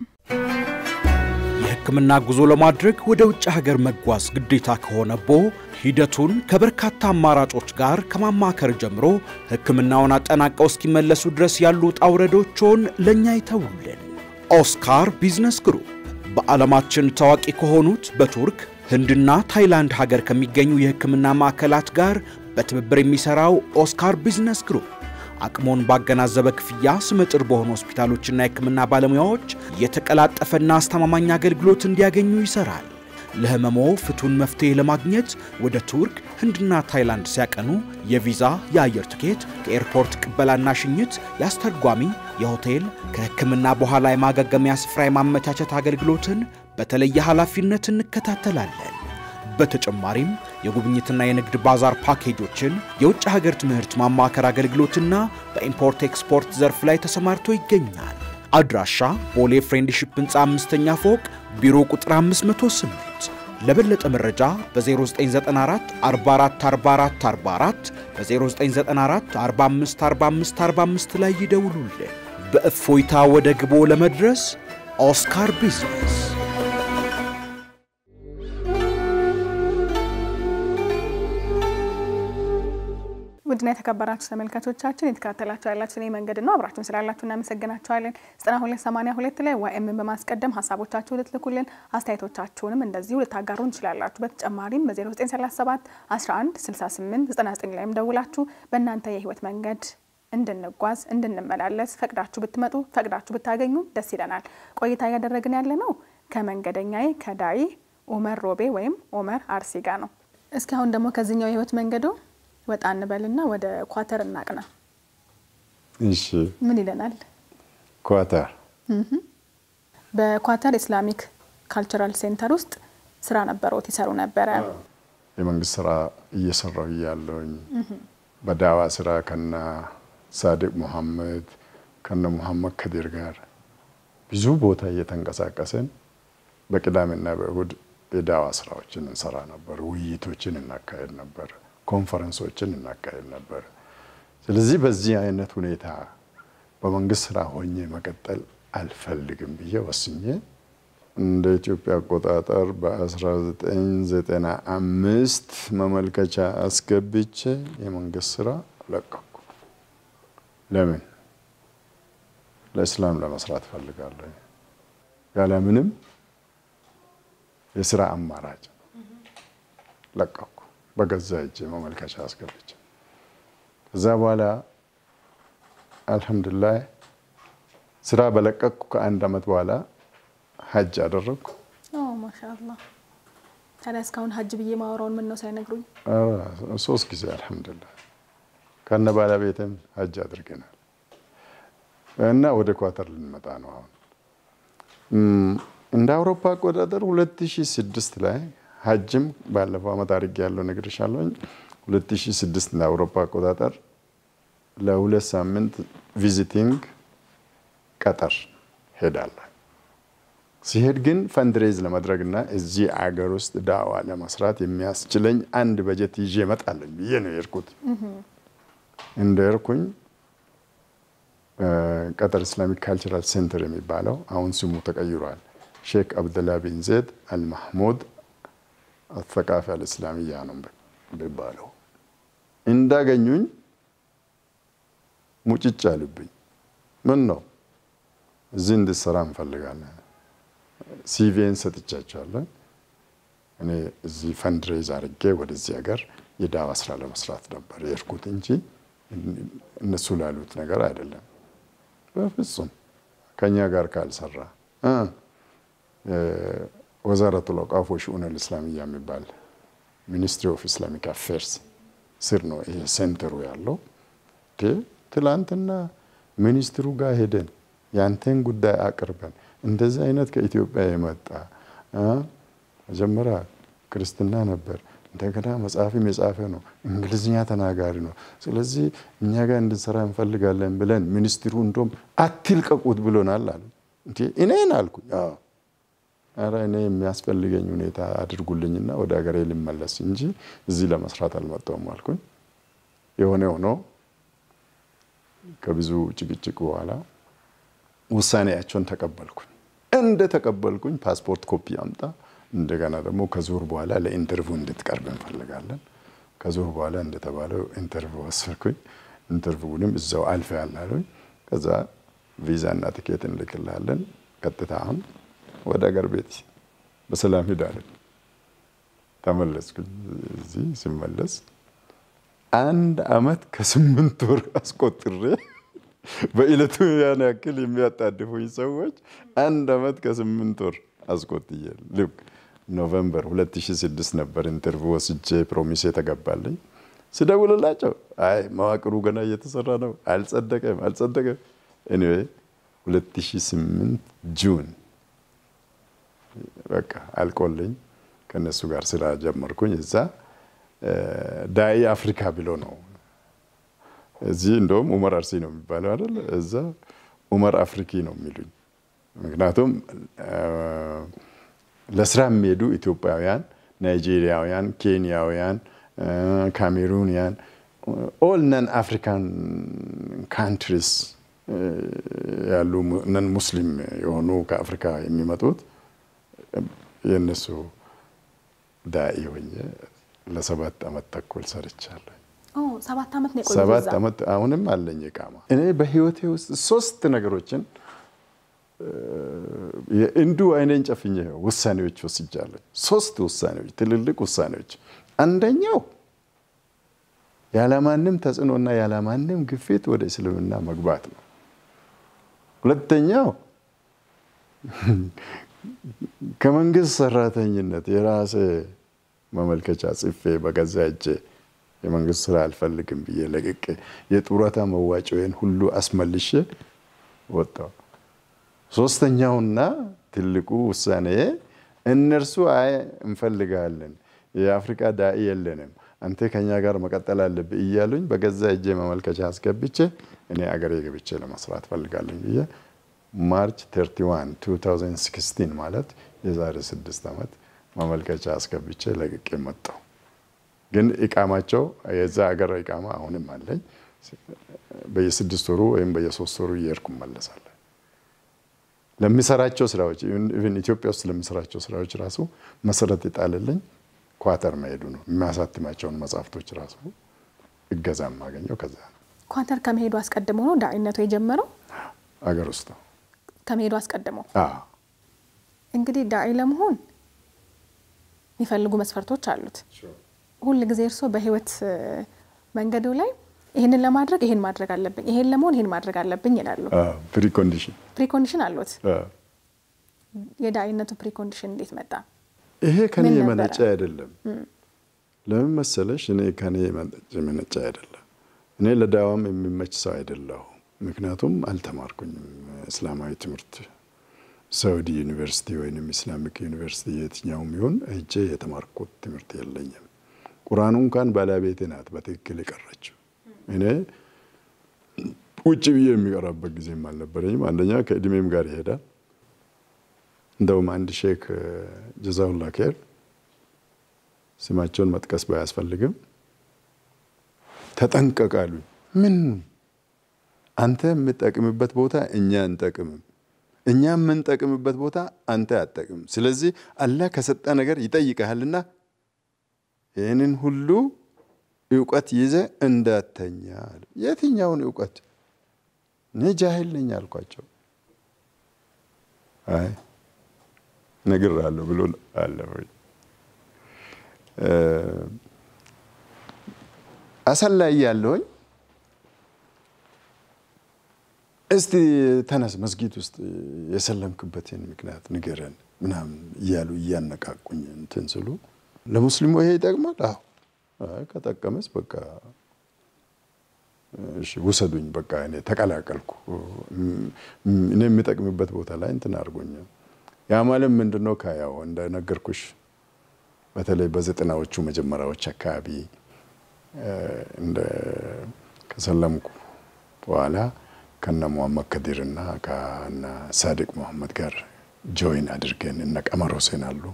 የሕክምና ጉዞ ለማድረግ ወደ ውጭ ሀገር መጓዝ ግዴታ ከሆነቦ ሂደቱን ከበርካታ አማራጮች ጋር ከማማከር ጀምሮ ሕክምናውን አጠናቀው እስኪመለሱ ድረስ ያሉ ውጣ ውረዶችን ለእኛ ይተውልን። ኦስካር ቢዝነስ ግሩፕ በዓለማችን ታዋቂ ከሆኑት በቱርክ ህንድና ታይላንድ ሀገር ከሚገኙ የሕክምና ማዕከላት ጋር በትብብር የሚሠራው ኦስካር ቢዝነስ ግሩፕ አቅሞን ባገናዘበ ክፍያ ስመጥር በሆኑ ሆስፒታሎችና የሕክምና ባለሙያዎች የተቀላጠፈና አስተማማኝ አገልግሎት እንዲያገኙ ይሰራል። ለህመሞ ፍቱን መፍትሄ ለማግኘት ወደ ቱርክ፣ ህንድና ታይላንድ ሲያቀኑ የቪዛ፣ የአየር ትኬት፣ ከኤርፖርት ቅበላና ሽኝት፣ የአስተርጓሚ፣ የሆቴል፣ ከሕክምና በኋላ የማገገሚያ ስፍራ የማመቻቸት አገልግሎትን በተለየ ኃላፊነት እንከታተላለን። በተጨማሪም የጉብኝትና የንግድ ባዛር ፓኬጆችን፣ የውጭ ሀገር ትምህርት ማማከር አገልግሎትና በኢምፖርት ኤክስፖርት ዘርፍ ላይ ተሰማርቶ ይገኛል። አድራሻ ቦሌ ፍሬንድሺፕ ህንፃ አምስተኛ ፎቅ ቢሮ ቁጥር 508 ለበለጠ መረጃ በ0994 44 44 44 በ0994 45 45 45 ላይ ይደውሉልን። በእፎይታ ወደ ግቦ ለመድረስ ኦስካር ቢዝነስ ውድና የተከበራችሁ ተመልካቾቻችን የተከታተላችሁ ያላችሁ እኔ መንገድ ነው። አብራችሁን ስላላችሁ እናመሰግናችኋለን። 9282 ላይ ዋይኤምን በማስቀደም ሀሳቦቻችሁ ልትልኩልን አስተያየቶቻችሁንም እንደዚሁ ልታጋሩን ትችላላችሁ። በተጨማሪም በ0937 11 68 99 ላይም ደውላችሁ በእናንተ የህይወት መንገድ እንድንጓዝ እንድንመላለስ ፈቅዳችሁ ብትመጡ ፈቅዳችሁ ብታገኙ ደስ ይለናል። ቆይታ እያደረግን ያለ ነው ከመንገደኛዬ ከዳይ ኡመር ሮቤ ወይም ኡመር አርሲ ጋር ነው። እስኪ አሁን ደግሞ ከዚህኛው የህይወት መንገዶ ወጣ እንበልና ወደ ኳተር እናቅና። እሺ ምን ይለናል? ኳታር በኳተር ኢስላሚክ ካልቸራል ሴንተር ውስጥ ስራ ነበረውት ይሰሩ ነበረ። የመንግስት ስራ እየሰራው እያለውኝ በዳዋ ስራ ከና ሳዲቅ ሙሐመድ ከነ ሙሐመድ ከዲር ጋር ብዙ ቦታ እየተንቀሳቀስን በቅዳሜና በእሁድ የዳዋ ስራዎችን እንሰራ ነበር። ውይይቶችን እናካሄድ ነበር። ኮንፈረንሶችን እናካሄድ ነበር። ስለዚህ በዚህ አይነት ሁኔታ በመንግስት ስራ ሆኜ መቀጠል አልፈልግም ብዬ ወስኜ እንደ ኢትዮጵያ አቆጣጠር በ1995 መመልከቻ አስገብቼ የመንግስት ስራ ለቀኩ። ለምን? ለእስላም ለመስራት ፈልጋለሁ። ያለምንም የስራ አማራጭ ለቀኩ። በገዛ እጄ መመልከቻ አስገብቼ ከዛ በኋላ አልሐምዱሊላህ ስራ በለቀቅኩ ከአንድ አመት በኋላ ሀጅ አደረግኩ። ማሻአላ። ታዲያ እስካሁን ሀጅ ብዬ ማወራውን ምን ነው ሳይነግሩኝ? ሶስት ጊዜ አልሐምዱሊላህ ከነ ባለቤትም ሀጅ አድርገናል እና ወደ ኳተር ልንመጣ ነው አሁን እንደ አውሮፓ አቆጣጠር 2006 ላይ ሀጅም ባለፈው አመት አድርጌ ያለው ነግሬሻለሁኝ። 2006 እንደ አውሮፓ አቆጣጠር ለሁለት ሳምንት ቪዚቲንግ ቀጠር ሄዳለሁ። ሲሄድ ግን ፈንድሬዝ ለማድረግና እዚህ አገር ውስጥ ዳዋ ለመስራት የሚያስችለኝ አንድ በጀት ይዤ እመጣለሁ ብዬ ነው የሄድኩት። እንደ ሄድኩኝ ቀጠር ኢስላሚክ ካልቸራል ሴንተር የሚባለው አሁን ስሙ ተቀይሯል። ሼክ አብደላ ቢን ዜድ አልማህሙድ አተቃፊ አልእስላሚያ ነው የሚባለው። እንዳገኙኝ ሙጭጭ አሉብኝ። ምን ነው እዚህ እንድሰራ እንፈልጋለን። ሲቪን ሰጥቻቸዋለሁ። እኔ እዚህ ፈንድሬዝ አድርጌ ወደዚህ ሀገር የዳዋ ስራ ለመስራት ነበር የሄድኩት እንጂ እነሱ ላሉት ነገር አይደለም። በፍጹም ከኛ ጋር ካልሰራ ወዛረቱል አውቃፍ ወሽኡን አልእስላሚያ የሚባል ሚኒስትሪ ኦፍ ኢስላሚክ አፌርስ ስር ነው ይሄ ሴንተሩ ያለው። ትላንትና ሚኒስትሩ ጋር ሄደን ያንተን ጉዳይ አቅርበን እንደዚህ አይነት ከኢትዮጵያ የመጣ መጀመሪያ ክርስትና ነበር፣ እንደገና መጽሐፍም የጻፈ ነው፣ እንግሊዝኛ ተናጋሪ ነው። ስለዚህ እኛ ጋር እንድንሰራ እንፈልጋለን ብለን ሚኒስትሩ እንደውም አትልቀቁት ብሎናል አሉ። እንዴ እኔን አልኩኝ። ኧረ እኔ የሚያስፈልገኝ ሁኔታ አድርጉልኝና ወደ ሀገሬ ልመለስ እንጂ እዚህ ለመስራት አልመጣሁም አልኩኝ። የሆነ ሆኖ ከብዙ ጭቅጭቅ በኋላ ውሳኔያቸውን ተቀበልኩኝ። እንደ ተቀበልኩኝ ፓስፖርት ኮፒ አምጣ፣ እንደገና ደግሞ ከዙር በኋላ ለኢንተርቪው እንድትቀርብ እንፈልጋለን። ከዙር በኋላ እንደተባለው ኢንተርቪው ወሰድኩኝ። ኢንተርቪውንም እዛው አልፈ ያላሉኝ። ከዛ ቪዛና ትኬት እንልክላለን፣ ቀጥታ አሁን ወደ ሀገር ቤት በሰላም ሂዳለን። ተመለስኩኝ። እዚህ ሲመለስ አንድ አመት ከስምንት ወር አስቆጥሬ በእለቱ ያን ያክል የሚያጣድፉኝ ሰዎች አንድ አመት ከስምንት ወር አስቆጥዬ ልክ ኖቨምበር 2006 ነበር ኢንተርቪው ወስጄ ፕሮሚስ የተገባልኝ። ስደውልላቸው አይ መዋቅሩ ገና እየተሰራ ነው፣ አልጸደቀም አልጸደቀም። ኤኒዌይ 2008 ጁን በቃ አልቆልኝ ከነሱ ጋር ስራ ጀመርኩኝ። እዛ ዳኢ አፍሪካ ብሎ ነው እዚህ እንደውም ኡመር አርሲ ነው የሚባለው አይደል? እዛ ኡመር አፍሪኪ ነው የሚሉኝ። ምክንያቱም ለስራ የሚሄዱ ኢትዮጵያውያን፣ ናይጄሪያውያን፣ ኬንያውያን፣ ካሜሩንያን ኦል ነን አፍሪካን ካንትሪስ ያሉ ነን ሙስሊም የሆኑ ከአፍሪካ የሚመጡት የእነሱ ዳኢ ሆኜ ለሰባት ዓመት ተኩል ሰርቻለሁ። ሰባት ዓመት ነው የቆየሁት ሰባት እዛ። ዓመት አሁንም አለኝ ቃማ። እኔ በህይወቴ ውስጥ ሶስት ነገሮችን እንዱ አይኔን ጨፍኜ ውሳኔዎች ወስጃለሁ። ሶስት ውሳኔዎች፣ ትልልቅ ውሳኔዎች። አንደኛው ያለማንም ተጽዕኖና ያለማንም ግፊት ወደ እስልምና መግባት ነው። ሁለተኛው ከመንግስት ሰራተኝነት የራሴ መመልከቻ ጽፌ በገዛ እጄ የመንግስት ስራ አልፈልግም ብዬ ለቅቄ የጡረታ መዋጮዬን ሁሉ አስመልሼ ወጣሁ። ሶስተኛውና ትልቁ ውሳኔ እነርሱ አይ እንፈልጋለን፣ የአፍሪካ ዳኢ የለንም፣ አንተ ከኛ ጋር መቀጠል አለብህ እያሉኝ በገዛ እጄ መመልከቻ አስገብቼ እኔ አገሬ ገብቼ ለመስራት ፈልጋለኝ ብዬ ማርች 31 2016 ማለት የዛሬ ስድስት ዓመት ማመልከቻ አስገብቼ ለቅቄ መጣሁ። ግን ኢቃማቸው የዛ ሀገር ኢቃማ አሁንም አለኝ። በየስድስት ወሩ ወይም በየሶስት ወሩ እየሄድኩ እመለሳለሁ። ለሚሰራቸው ስራዎች ኢቨን ኢትዮጵያ ውስጥ ለሚሰራቸው ስራዎች ራሱ መሰረት የጣለልኝ ኳተር መሄዱ ነው። የሚያሳትማቸውን መጽሐፍቶች ራሱ እገዛ የማገኘው ከዛ ነው። ኳተር ከመሄዱ አስቀድሞ ነው ዳኢነቱ የጀመረው? አገር ውስጥ ነው። ከመሄዱ አስቀድሞ አዎ። እንግዲህ ዳኢ ለመሆን የሚፈልጉ መስፈርቶች አሉት። ሁል ጊዜ እርስዎ በህይወት እ፣ መንገዱ ላይ ይህንን ለማድረግ ይህን ማድረግ አለብኝ፣ ይሄን ለመሆን ይህን ማድረግ አለብኝ ይላሉ። ፕሪኮንዲሽን ፕሪኮንዲሽን አሉት። የዳኢነቱ ፕሪኮንዲሽን እንዴት መጣ? ይሄ ከኔ ምን ነበረ? የመነጨ አይደለም። ለምን መሰለሽ? እኔ ከኔ የመነጨ አይደለም። እኔ ለዳዋም የሚመች ሰው አይደለሁም። ምክንያቱም አልተማርኩኝም እስላማዊ ትምህርት ሳውዲ ዩኒቨርሲቲ ወይም ኢስላሚክ ዩኒቨርሲቲ የትኛውም ይሁን እጄ የተማርኩት ትምህርት የለኝም። ቁርአኑ እንኳን ባለቤቴ ናት በትክክል የቀረችው። እኔ ውጭ ብዬ የሚቀራበት ጊዜም አልነበረኝም። አንደኛ ከእድሜም ጋር ይሄዳል። እንደውም አንድ ሼክ ጀዛሁላ ኬር ስማቸውን መጥቀስ ባያስፈልግም ተጠንቀቃሉ። ምን አንተ የምጠቅምበት ቦታ እኛ እንጠቅምም፣ እኛ የምንጠቅምበት ቦታ አንተ አጠቅምም። ስለዚህ አላህ ከሰጠ ነገር ይጠይቀሃልና ይህንን ሁሉ እውቀት ይዘ እንዳተኛ አሉ። የትኛውን እውቀት? እኔ ጃሂል ነኝ አልኳቸው። አይ ነግሬሃለሁ ብሎ አለ ወይ አሰላ እያለሁኝ እስቲ ተነስ መስጊድ ውስጥ የሰለምክበትን ምክንያት ንገረን ምናምን እያሉ እያነቃቁኝ እንትን ስሉ ለሙስሊሙ ይሄ ይጠቅማል? አዎ አይ ከጠቀመስ በቃ እሺ ውሰዱኝ፣ በቃ እኔ ተቀላቀልኩ። እኔ የሚጠቅምበት ቦታ ላይ እንትን አድርጎኛል። ያ ማለት ምንድን ነው? ከያው እንደነገርኩሽ በተለይ በዘጠናዎቹ መጀመሪያዎች አካባቢ እንደ ከሰለምኩ በኋላ ከነ ሙሐመድ ከዲር እና ከነ ሳዲቅ ሙሐመድ ጋር ጆይን አድርገን እነ ቀመር ሁሴን አሉ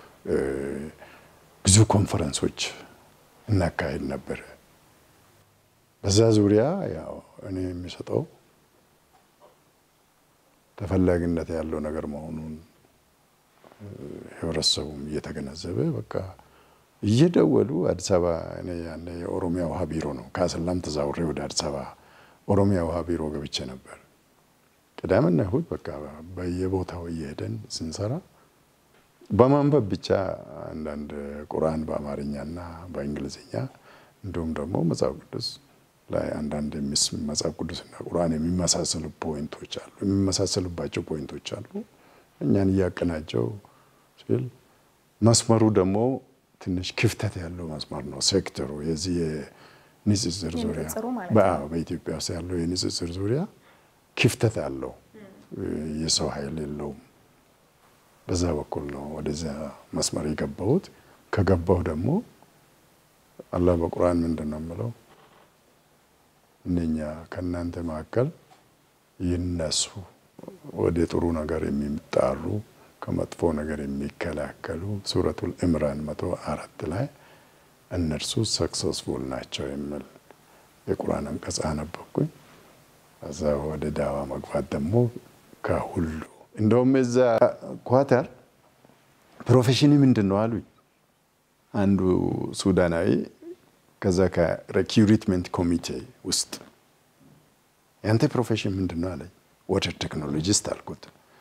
ብዙ ኮንፈረንሶች እናካሄድ ነበር። በዛ ዙሪያ ያው እኔ የሚሰጠው ተፈላጊነት ያለው ነገር መሆኑን ህብረተሰቡም እየተገነዘበ በቃ እየደወሉ አዲስ አበባ እኔ ያኔ የኦሮሚያ ውሃ ቢሮ ነው ከአሰላም ተዛውሬ ወደ አዲስ አበባ ኦሮሚያ ውሃ ቢሮ ገብቼ ነበር። ቅዳሜና እሑድ በቃ በየቦታው እየሄደን ስንሰራ በማንበብ ብቻ አንዳንድ ቁርአን በአማርኛና በእንግሊዝኛ እንዲሁም ደግሞ መጽሐፍ ቅዱስ ላይ አንዳንድ መጽሐፍ ቅዱስና ቁርአን የሚመሳሰሉ ፖይንቶች አሉ የሚመሳሰሉባቸው ፖይንቶች አሉ። እኛን እያቀናቸው ሲል መስመሩ ደግሞ ትንሽ ክፍተት ያለው መስመር ነው። ሴክተሩ የዚህ የንጽጽር ዙሪያ የንጽጽሩ ማለት በ- በኢትዮጵያ ውስጥ ያለው የንጽጽር ዙሪያ ክፍተት አለው። የሰው ኃይል የለውም። በዛ በኩል ነው ወደዚያ መስመር የገባሁት። ከገባሁ ደግሞ አላህ በቁርአን ምንድን ነው የምለው? እነኛ ከእናንተ መካከል ይነሱ፣ ወደ ጥሩ ነገር የሚጣሩ ከመጥፎ ነገር የሚከላከሉ ሱረቱል ኢምራን መቶ አራት ላይ እነርሱ ሰክሰስፉል ናቸው የሚል የቁርአን አንቀጽ አነበብኩኝ። ከዛ ወደ ዳዋ መግባት ደግሞ ከሁሉ እንደውም እዛ ኳተር ፕሮፌሽን ምንድን ነው አሉኝ። አንዱ ሱዳናዊ ከዛ ከሪክሩትመንት ኮሚቴ ውስጥ ያንተ ፕሮፌሽን ምንድን ነው አለኝ። ወተር ቴክኖሎጂስት አልኩት።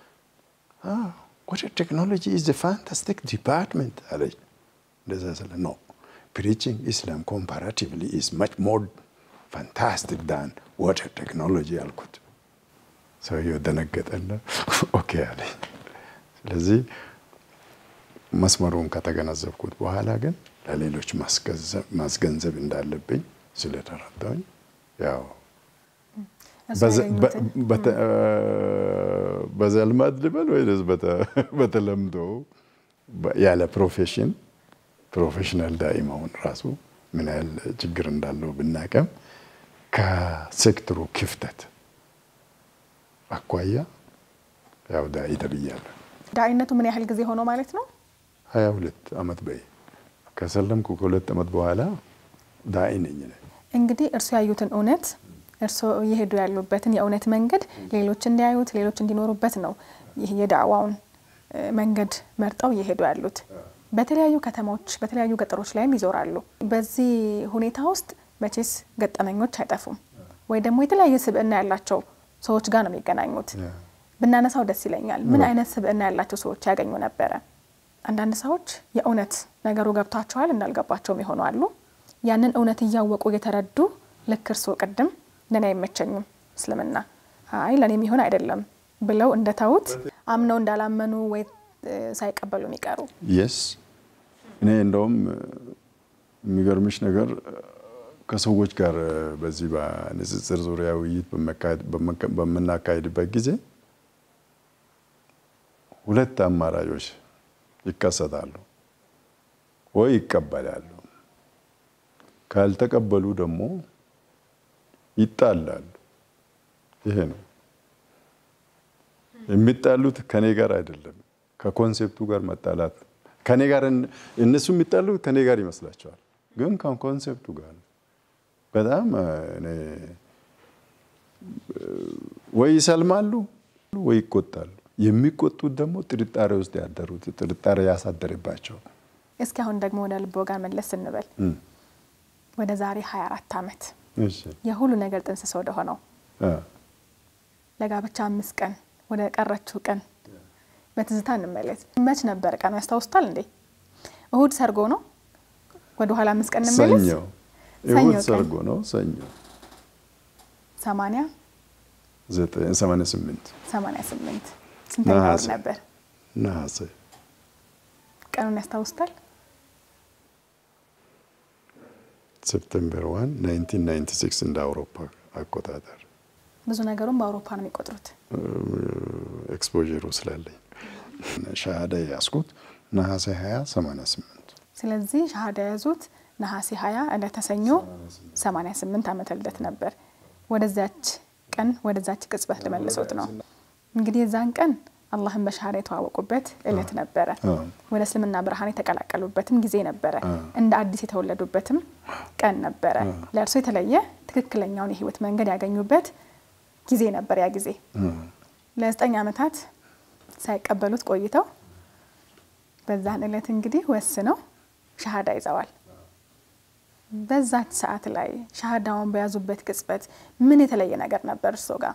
ወተር ቴክኖሎጂ ኢዝ ፋንታስቲክ ዲፓርትመንት አለኝ። እንደዛ ስለ ኖ ፕሪቺንግ ኢስላም ኮምፓራቲቭሊ ኢዝ ማች ሞር ፋንታስቲክ ዳን ወተር ቴክኖሎጂ አልኩት። ሰውየው ደነገጠና ኦኬ አለኝ። ስለዚህ መስመሩን ከተገነዘብኩት በኋላ ግን ለሌሎች ማስገንዘብ እንዳለብኝ ስለተረዳሁኝ ያው በዘልማድ ልበል ወይ በተለምዶ ያለ ፕሮፌሽን ፕሮፌሽናል ዳኢ መሆን ራሱ ምን ያህል ችግር እንዳለው ብናቀም ከሴክተሩ ክፍተት አኳያ ያው ዳኢ ተብያለሁ። ዳኢነቱ ምን ያህል ጊዜ ሆኖ ማለት ነው? ሀያ ሁለት አመት በይ ከሰለምኩ ከሁለት አመት በኋላ ዳኢ ነኝ። እንግዲህ እርሱ ያዩትን እውነት እርሶ እየሄዱ ያሉበትን የእውነት መንገድ ሌሎች እንዲያዩት ሌሎች እንዲኖሩበት ነው ይህ የዳዕዋውን መንገድ መርጠው እየሄዱ ያሉት። በተለያዩ ከተሞች በተለያዩ ገጠሮች ላይም ይዞራሉ። በዚህ ሁኔታ ውስጥ መቼስ ገጠመኞች አይጠፉም፣ ወይ ደግሞ የተለያየ ስብዕና ያላቸው ሰዎች ጋር ነው የሚገናኙት። ብናነሳው ደስ ይለኛል። ምን አይነት ስብዕና ያላቸው ሰዎች ያገኙ ነበረ? አንዳንድ ሰዎች የእውነት ነገሩ ገብቷቸዋል እንዳልገባቸውም የሆኑ አሉ። ያንን እውነት እያወቁ እየተረዱ ልክ እርስዎ ቅድም ለእኔ አይመቸኝም እስልምና አይ ለእኔ የሚሆን አይደለም ብለው እንደተዉት አምነው እንዳላመኑ ወይ ሳይቀበሉ የሚቀሩ የስ እኔ እንደውም የሚገርምሽ ነገር ከሰዎች ጋር በዚህ በንጽጽር ዙሪያ ውይይት በምናካሄድበት ጊዜ ሁለት አማራጮች ይከሰታሉ። ወይ ይቀበላሉ፣ ካልተቀበሉ ደግሞ ይጣላሉ። ይሄ ነው የሚጣሉት። ከኔ ጋር አይደለም፣ ከኮንሴፕቱ ጋር መጣላት። ከኔ ጋር እነሱ የሚጣሉት ከኔ ጋር ይመስላቸዋል፣ ግን ከኮንሴፕቱ ጋር በጣም እኔ ወይ ይሰልማሉ ወይ ይቆጣሉ። የሚቆጡት ደግሞ ጥርጣሬ ውስጥ ያደሩት ጥርጣሬ ያሳደረባቸው። እስኪ አሁን ደግሞ ወደ ልቦ ጋር መለስ ስንበል ወደ ዛሬ 24 ዓመት የሁሉ ነገር ጥንስስ ወደ ሆነው ለጋብቻ አምስት ቀን ወደ ቀረችው ቀን በትዝታ እንመለስ። መች ነበር ቀኑ ያስታውሱታል እንዴ? እሁድ ሰርጎ ነው። ወደ ኋላ አምስት ቀን እንመለስ። ሰኞ እሁድ ሰርጎ ነው። ሰኞ ሰማንያ ዘጠኝ ሰማንያ ስምንት ሰማንያ ስምንት ስንተኛ ወር ነበር? ነሐሴ ቀኑን ያስታውሱታል? ሴፕቴምበር ዋን 1996 እንደ አውሮፓ አቆጣጠር። ብዙ ነገሩም በአውሮፓ ነው የሚቆጥሩት። ኤክስፖሩ ስላለኝ ሻሃዳ ያዝኩት ነሐሴ 20 88 ስለዚህ ሻሃዳ የያዙት ነሐሴ 20 ዕለተ ሰኞ 88 ዓመተ ልደት ነበር። ወደዛች ቀን ወደዛች ቅጽበት ልመልሶት ነው እንግዲህ የዛን ቀን አላህን በሻሃዳ የተዋወቁበት እለት ነበረ። ወደ እስልምና ብርሃን የተቀላቀሉበትም ጊዜ ነበረ። እንደ አዲስ የተወለዱበትም ቀን ነበረ። ለእርሶ የተለየ ትክክለኛውን የህይወት መንገድ ያገኙበት ጊዜ ነበር። ያ ጊዜ ለዘጠኝ ዓመታት ሳይቀበሉት ቆይተው በዛን እለት እንግዲህ ወስነው ሻሃዳ ይዘዋል። በዛች ሰዓት ላይ ሻሃዳውን በያዙበት ቅጽበት ምን የተለየ ነገር ነበር እርሶ ጋር?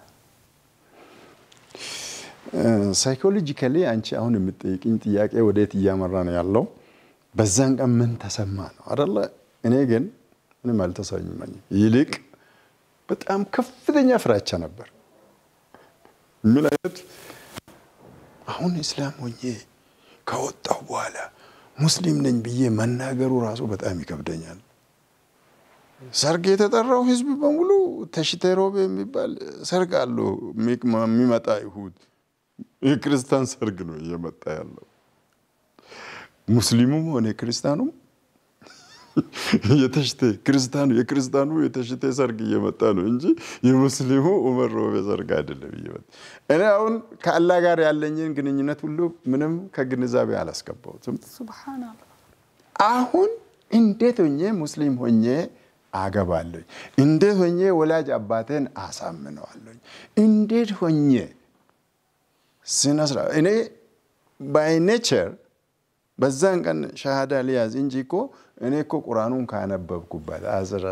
ሳይኮሎጂካሊ አንቺ አሁን የምጠይቅኝ ጥያቄ ወዴት እያመራ ነው ያለው? በዛን ቀን ምን ተሰማ ነው አደለ? እኔ ግን ምንም አልተሰማኝም። ይልቅ በጣም ከፍተኛ ፍራቻ ነበር። ምን አይነት አሁን እስላም ሆኜ ከወጣሁ በኋላ ሙስሊም ነኝ ብዬ መናገሩ ራሱ በጣም ይከብደኛል። ሰርግ የተጠራው ህዝብ በሙሉ ተሽቴሮቤ የሚባል ሰርግ አለው የሚመጣ ይሁድ የክርስቲያን ሰርግ ነው እየመጣ ያለው። ሙስሊሙም ሆነ ክርስቲያኑም የተሽቴ ክርስቲያኑ የክርስቲያኑ የተሽቴ ሰርግ እየመጣ ነው እንጂ የሙስሊሙ ኡመር ሮቤ ሰርግ አይደለም እየመጣ። እኔ አሁን ከአላህ ጋር ያለኝን ግንኙነት ሁሉ ምንም ከግንዛቤ አላስገባሁትም። ሱብሃነላህ አሁን እንዴት ሆኜ ሙስሊም ሆኜ አገባለኝ? እንዴት ሆኜ ወላጅ አባቴን አሳምነዋለኝ? እንዴት ሆኜ ስነ ስርዓት እኔ ባይ ኔቸር በዛን ቀን ሻሃዳ ሊያዝ እንጂ እኮ እኔ እኮ ቁርአኑን ካነበብኩበት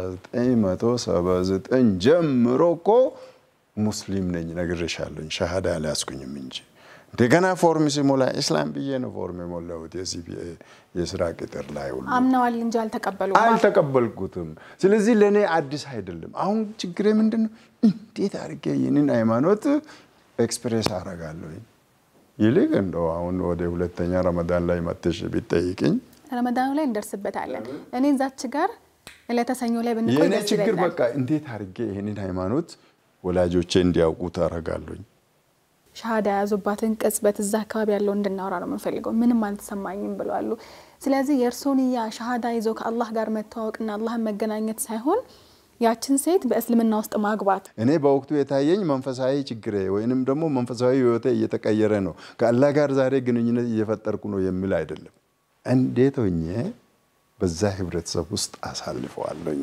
1979 ጀምሮ እኮ ሙስሊም ነኝ ነግሬሻለኝ። ሻሃዳ አልያዝኩኝም እንጂ እንደገና ፎርም ሲሞላ ኢስላም ብዬ ነው ፎርም የሞላሁት የሲፒኤ የስራ ቅጥር ላይ ሁሉ አምነዋል እንጂ አልተቀበሉም። አልተቀበልኩትም። ስለዚህ ለእኔ አዲስ አይደለም። አሁን ችግሬ ምንድን ነው? እንዴት አድርጌ ይህንን ሃይማኖት ኤክስፕሬስ አደርጋለሁ? ይልቅ እንደው አሁን ወደ ሁለተኛ ረመዳን ላይ መተሽ ቢጠይቅኝ ረመዳኑ ላይ እንደርስበታለን። እኔ እዛች ጋር ለተሰኞ ላይ ብንቆይ የእኔ ደስ ችግር ይለኛል። በቃ እንዴት አድርጌ ይህንን ሃይማኖት ወላጆቼ እንዲያውቁት አደርጋለሁኝ። ሻሃዳ የያዙባትን ቅጽበት እዛ አካባቢ ያለው እንድናወራ ነው የምንፈልገው። ምንም አልተሰማኝም ብለዋሉ። ስለዚህ የእርሶን ያ ሻሃዳ ይዞ ከአላህ ጋር መተዋወቅና አላህን መገናኘት ሳይሆን ያችን ሴት በእስልምና ውስጥ ማግባት እኔ በወቅቱ የታየኝ መንፈሳዊ ችግሬ ወይንም ደግሞ መንፈሳዊ ህይወቴ እየተቀየረ ነው፣ ከአላህ ጋር ዛሬ ግንኙነት እየፈጠርኩ ነው የሚል አይደለም። እንዴት ሆኜ በዛ ህብረተሰብ ውስጥ አሳልፈዋለኝ።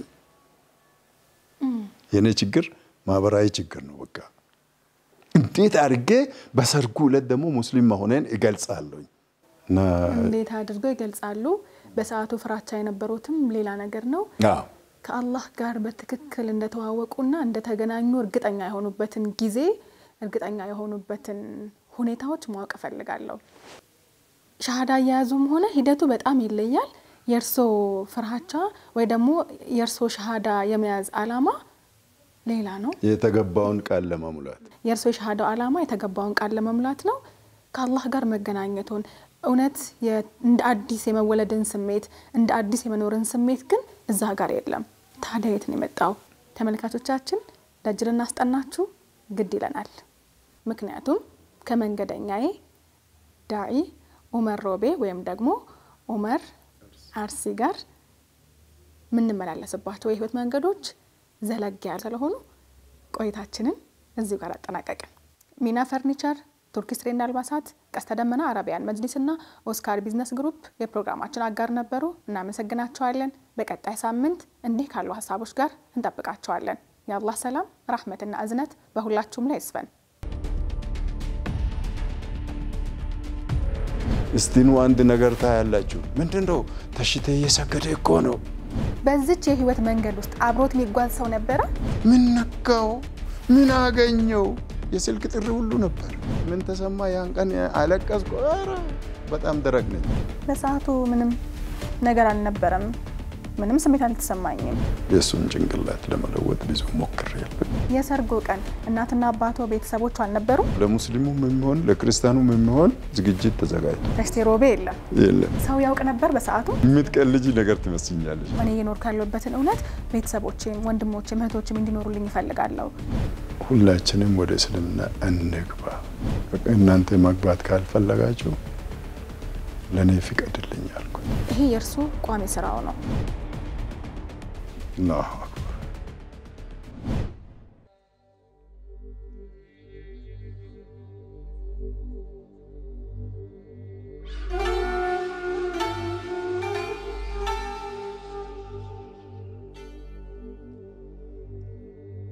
የእኔ ችግር ማህበራዊ ችግር ነው። በቃ እንዴት አድርጌ በሰርጉ ዕለት ደግሞ ሙስሊም መሆኔን እገልጻለኝ እና እንዴት አድርገው ይገልጻሉ? በሰዓቱ ፍራቻ የነበሩትም ሌላ ነገር ነው። አዎ ከአላህ ጋር በትክክል እንደተዋወቁና እንደተገናኙ እርግጠኛ የሆኑበትን ጊዜ እርግጠኛ የሆኑበትን ሁኔታዎች ማወቅ እፈልጋለሁ። ሻሃዳ እየያዙም ሆነ ሂደቱ በጣም ይለያል። የእርሶ ፍርሃቻ ወይ ደግሞ የእርሶ ሻሃዳ የመያዝ አላማ ሌላ ነው። የተገባውን ቃል ለመሙላት የእርሶ የሻሃዳው አላማ የተገባውን ቃል ለመሙላት ነው። ከአላህ ጋር መገናኘቱን እውነት የ- እንደ አዲስ የመወለድን ስሜት እንደ አዲስ የመኖርን ስሜት ግን እዛ ጋር የለም። ታዲያ የት ነው የመጣው? ተመልካቾቻችን ደጅ ልናስጠናችሁ ግድ ይለናል። ምክንያቱም ከመንገደኛዬ ዳዒ ኡመር ሮቤ ወይም ደግሞ ኡመር አርሲ ጋር የምንመላለስባቸው የህይወት መንገዶች ዘለግ ያለ ስለሆኑ ቆይታችንን እዚሁ ጋር አጠናቀቅን። ሚና ፈርኒቸር፣ ቱርኪስ ትሬንድ አልባሳት፣ ቀስተ ደመና አረቢያን መጅሊስና ኦስካር ቢዝነስ ግሩፕ የፕሮግራማችን አጋር ነበሩ። እናመሰግናቸዋለን። በቀጣይ ሳምንት እንዲህ ካሉ ሀሳቦች ጋር እንጠብቃቸዋለን። የአላህ ሰላም ራህመትና እዝነት በሁላችሁም ላይ ይስፈን። እስቲኑ አንድ ነገር ታያላችሁ። ምንድን ነው ተሽቴ እየሰገደ እኮ ነው። በዚች የህይወት መንገድ ውስጥ አብሮት የሚጓዝ ሰው ነበረ። ምን ነካው? ምን አገኘው? የስልክ ጥሪ ሁሉ ነበር። ምን ተሰማ? ያን ቀን አለቀስኩ። ኧረ በጣም ደረቅ ነኝ። በሰዓቱ ምንም ነገር አልነበረም። ምንም ስሜት አልተሰማኝም። የእሱን ጭንቅላት ለመለወጥ ብዙ ሞክሬያለሁ። የሰርጎ ቀን እናትና አባቶ ቤተሰቦቹ አልነበሩም። ለሙስሊሙም የሚሆን ለክርስቲያኑም የሚሆን ዝግጅት ተዘጋጅቶ ተሽቴ ሮቤ የለም። የለም። ሰው ያውቅ ነበር በሰዓቱ። የምትቀልጂ ነገር ትመስኛለች። እኔ እየኖር ካለበትን እውነት ቤተሰቦቼም ወንድሞቼም እህቶችም እንዲኖሩልኝ ይፈልጋለሁ። ሁላችንም ወደ እስልምና እንግባ። በቃ እናንተ መግባት ካልፈለጋችሁ ለእኔ ፍቀድልኝ አልኩኝ። ይሄ የእርሱ ቋሚ ስራው ነው። አላሁ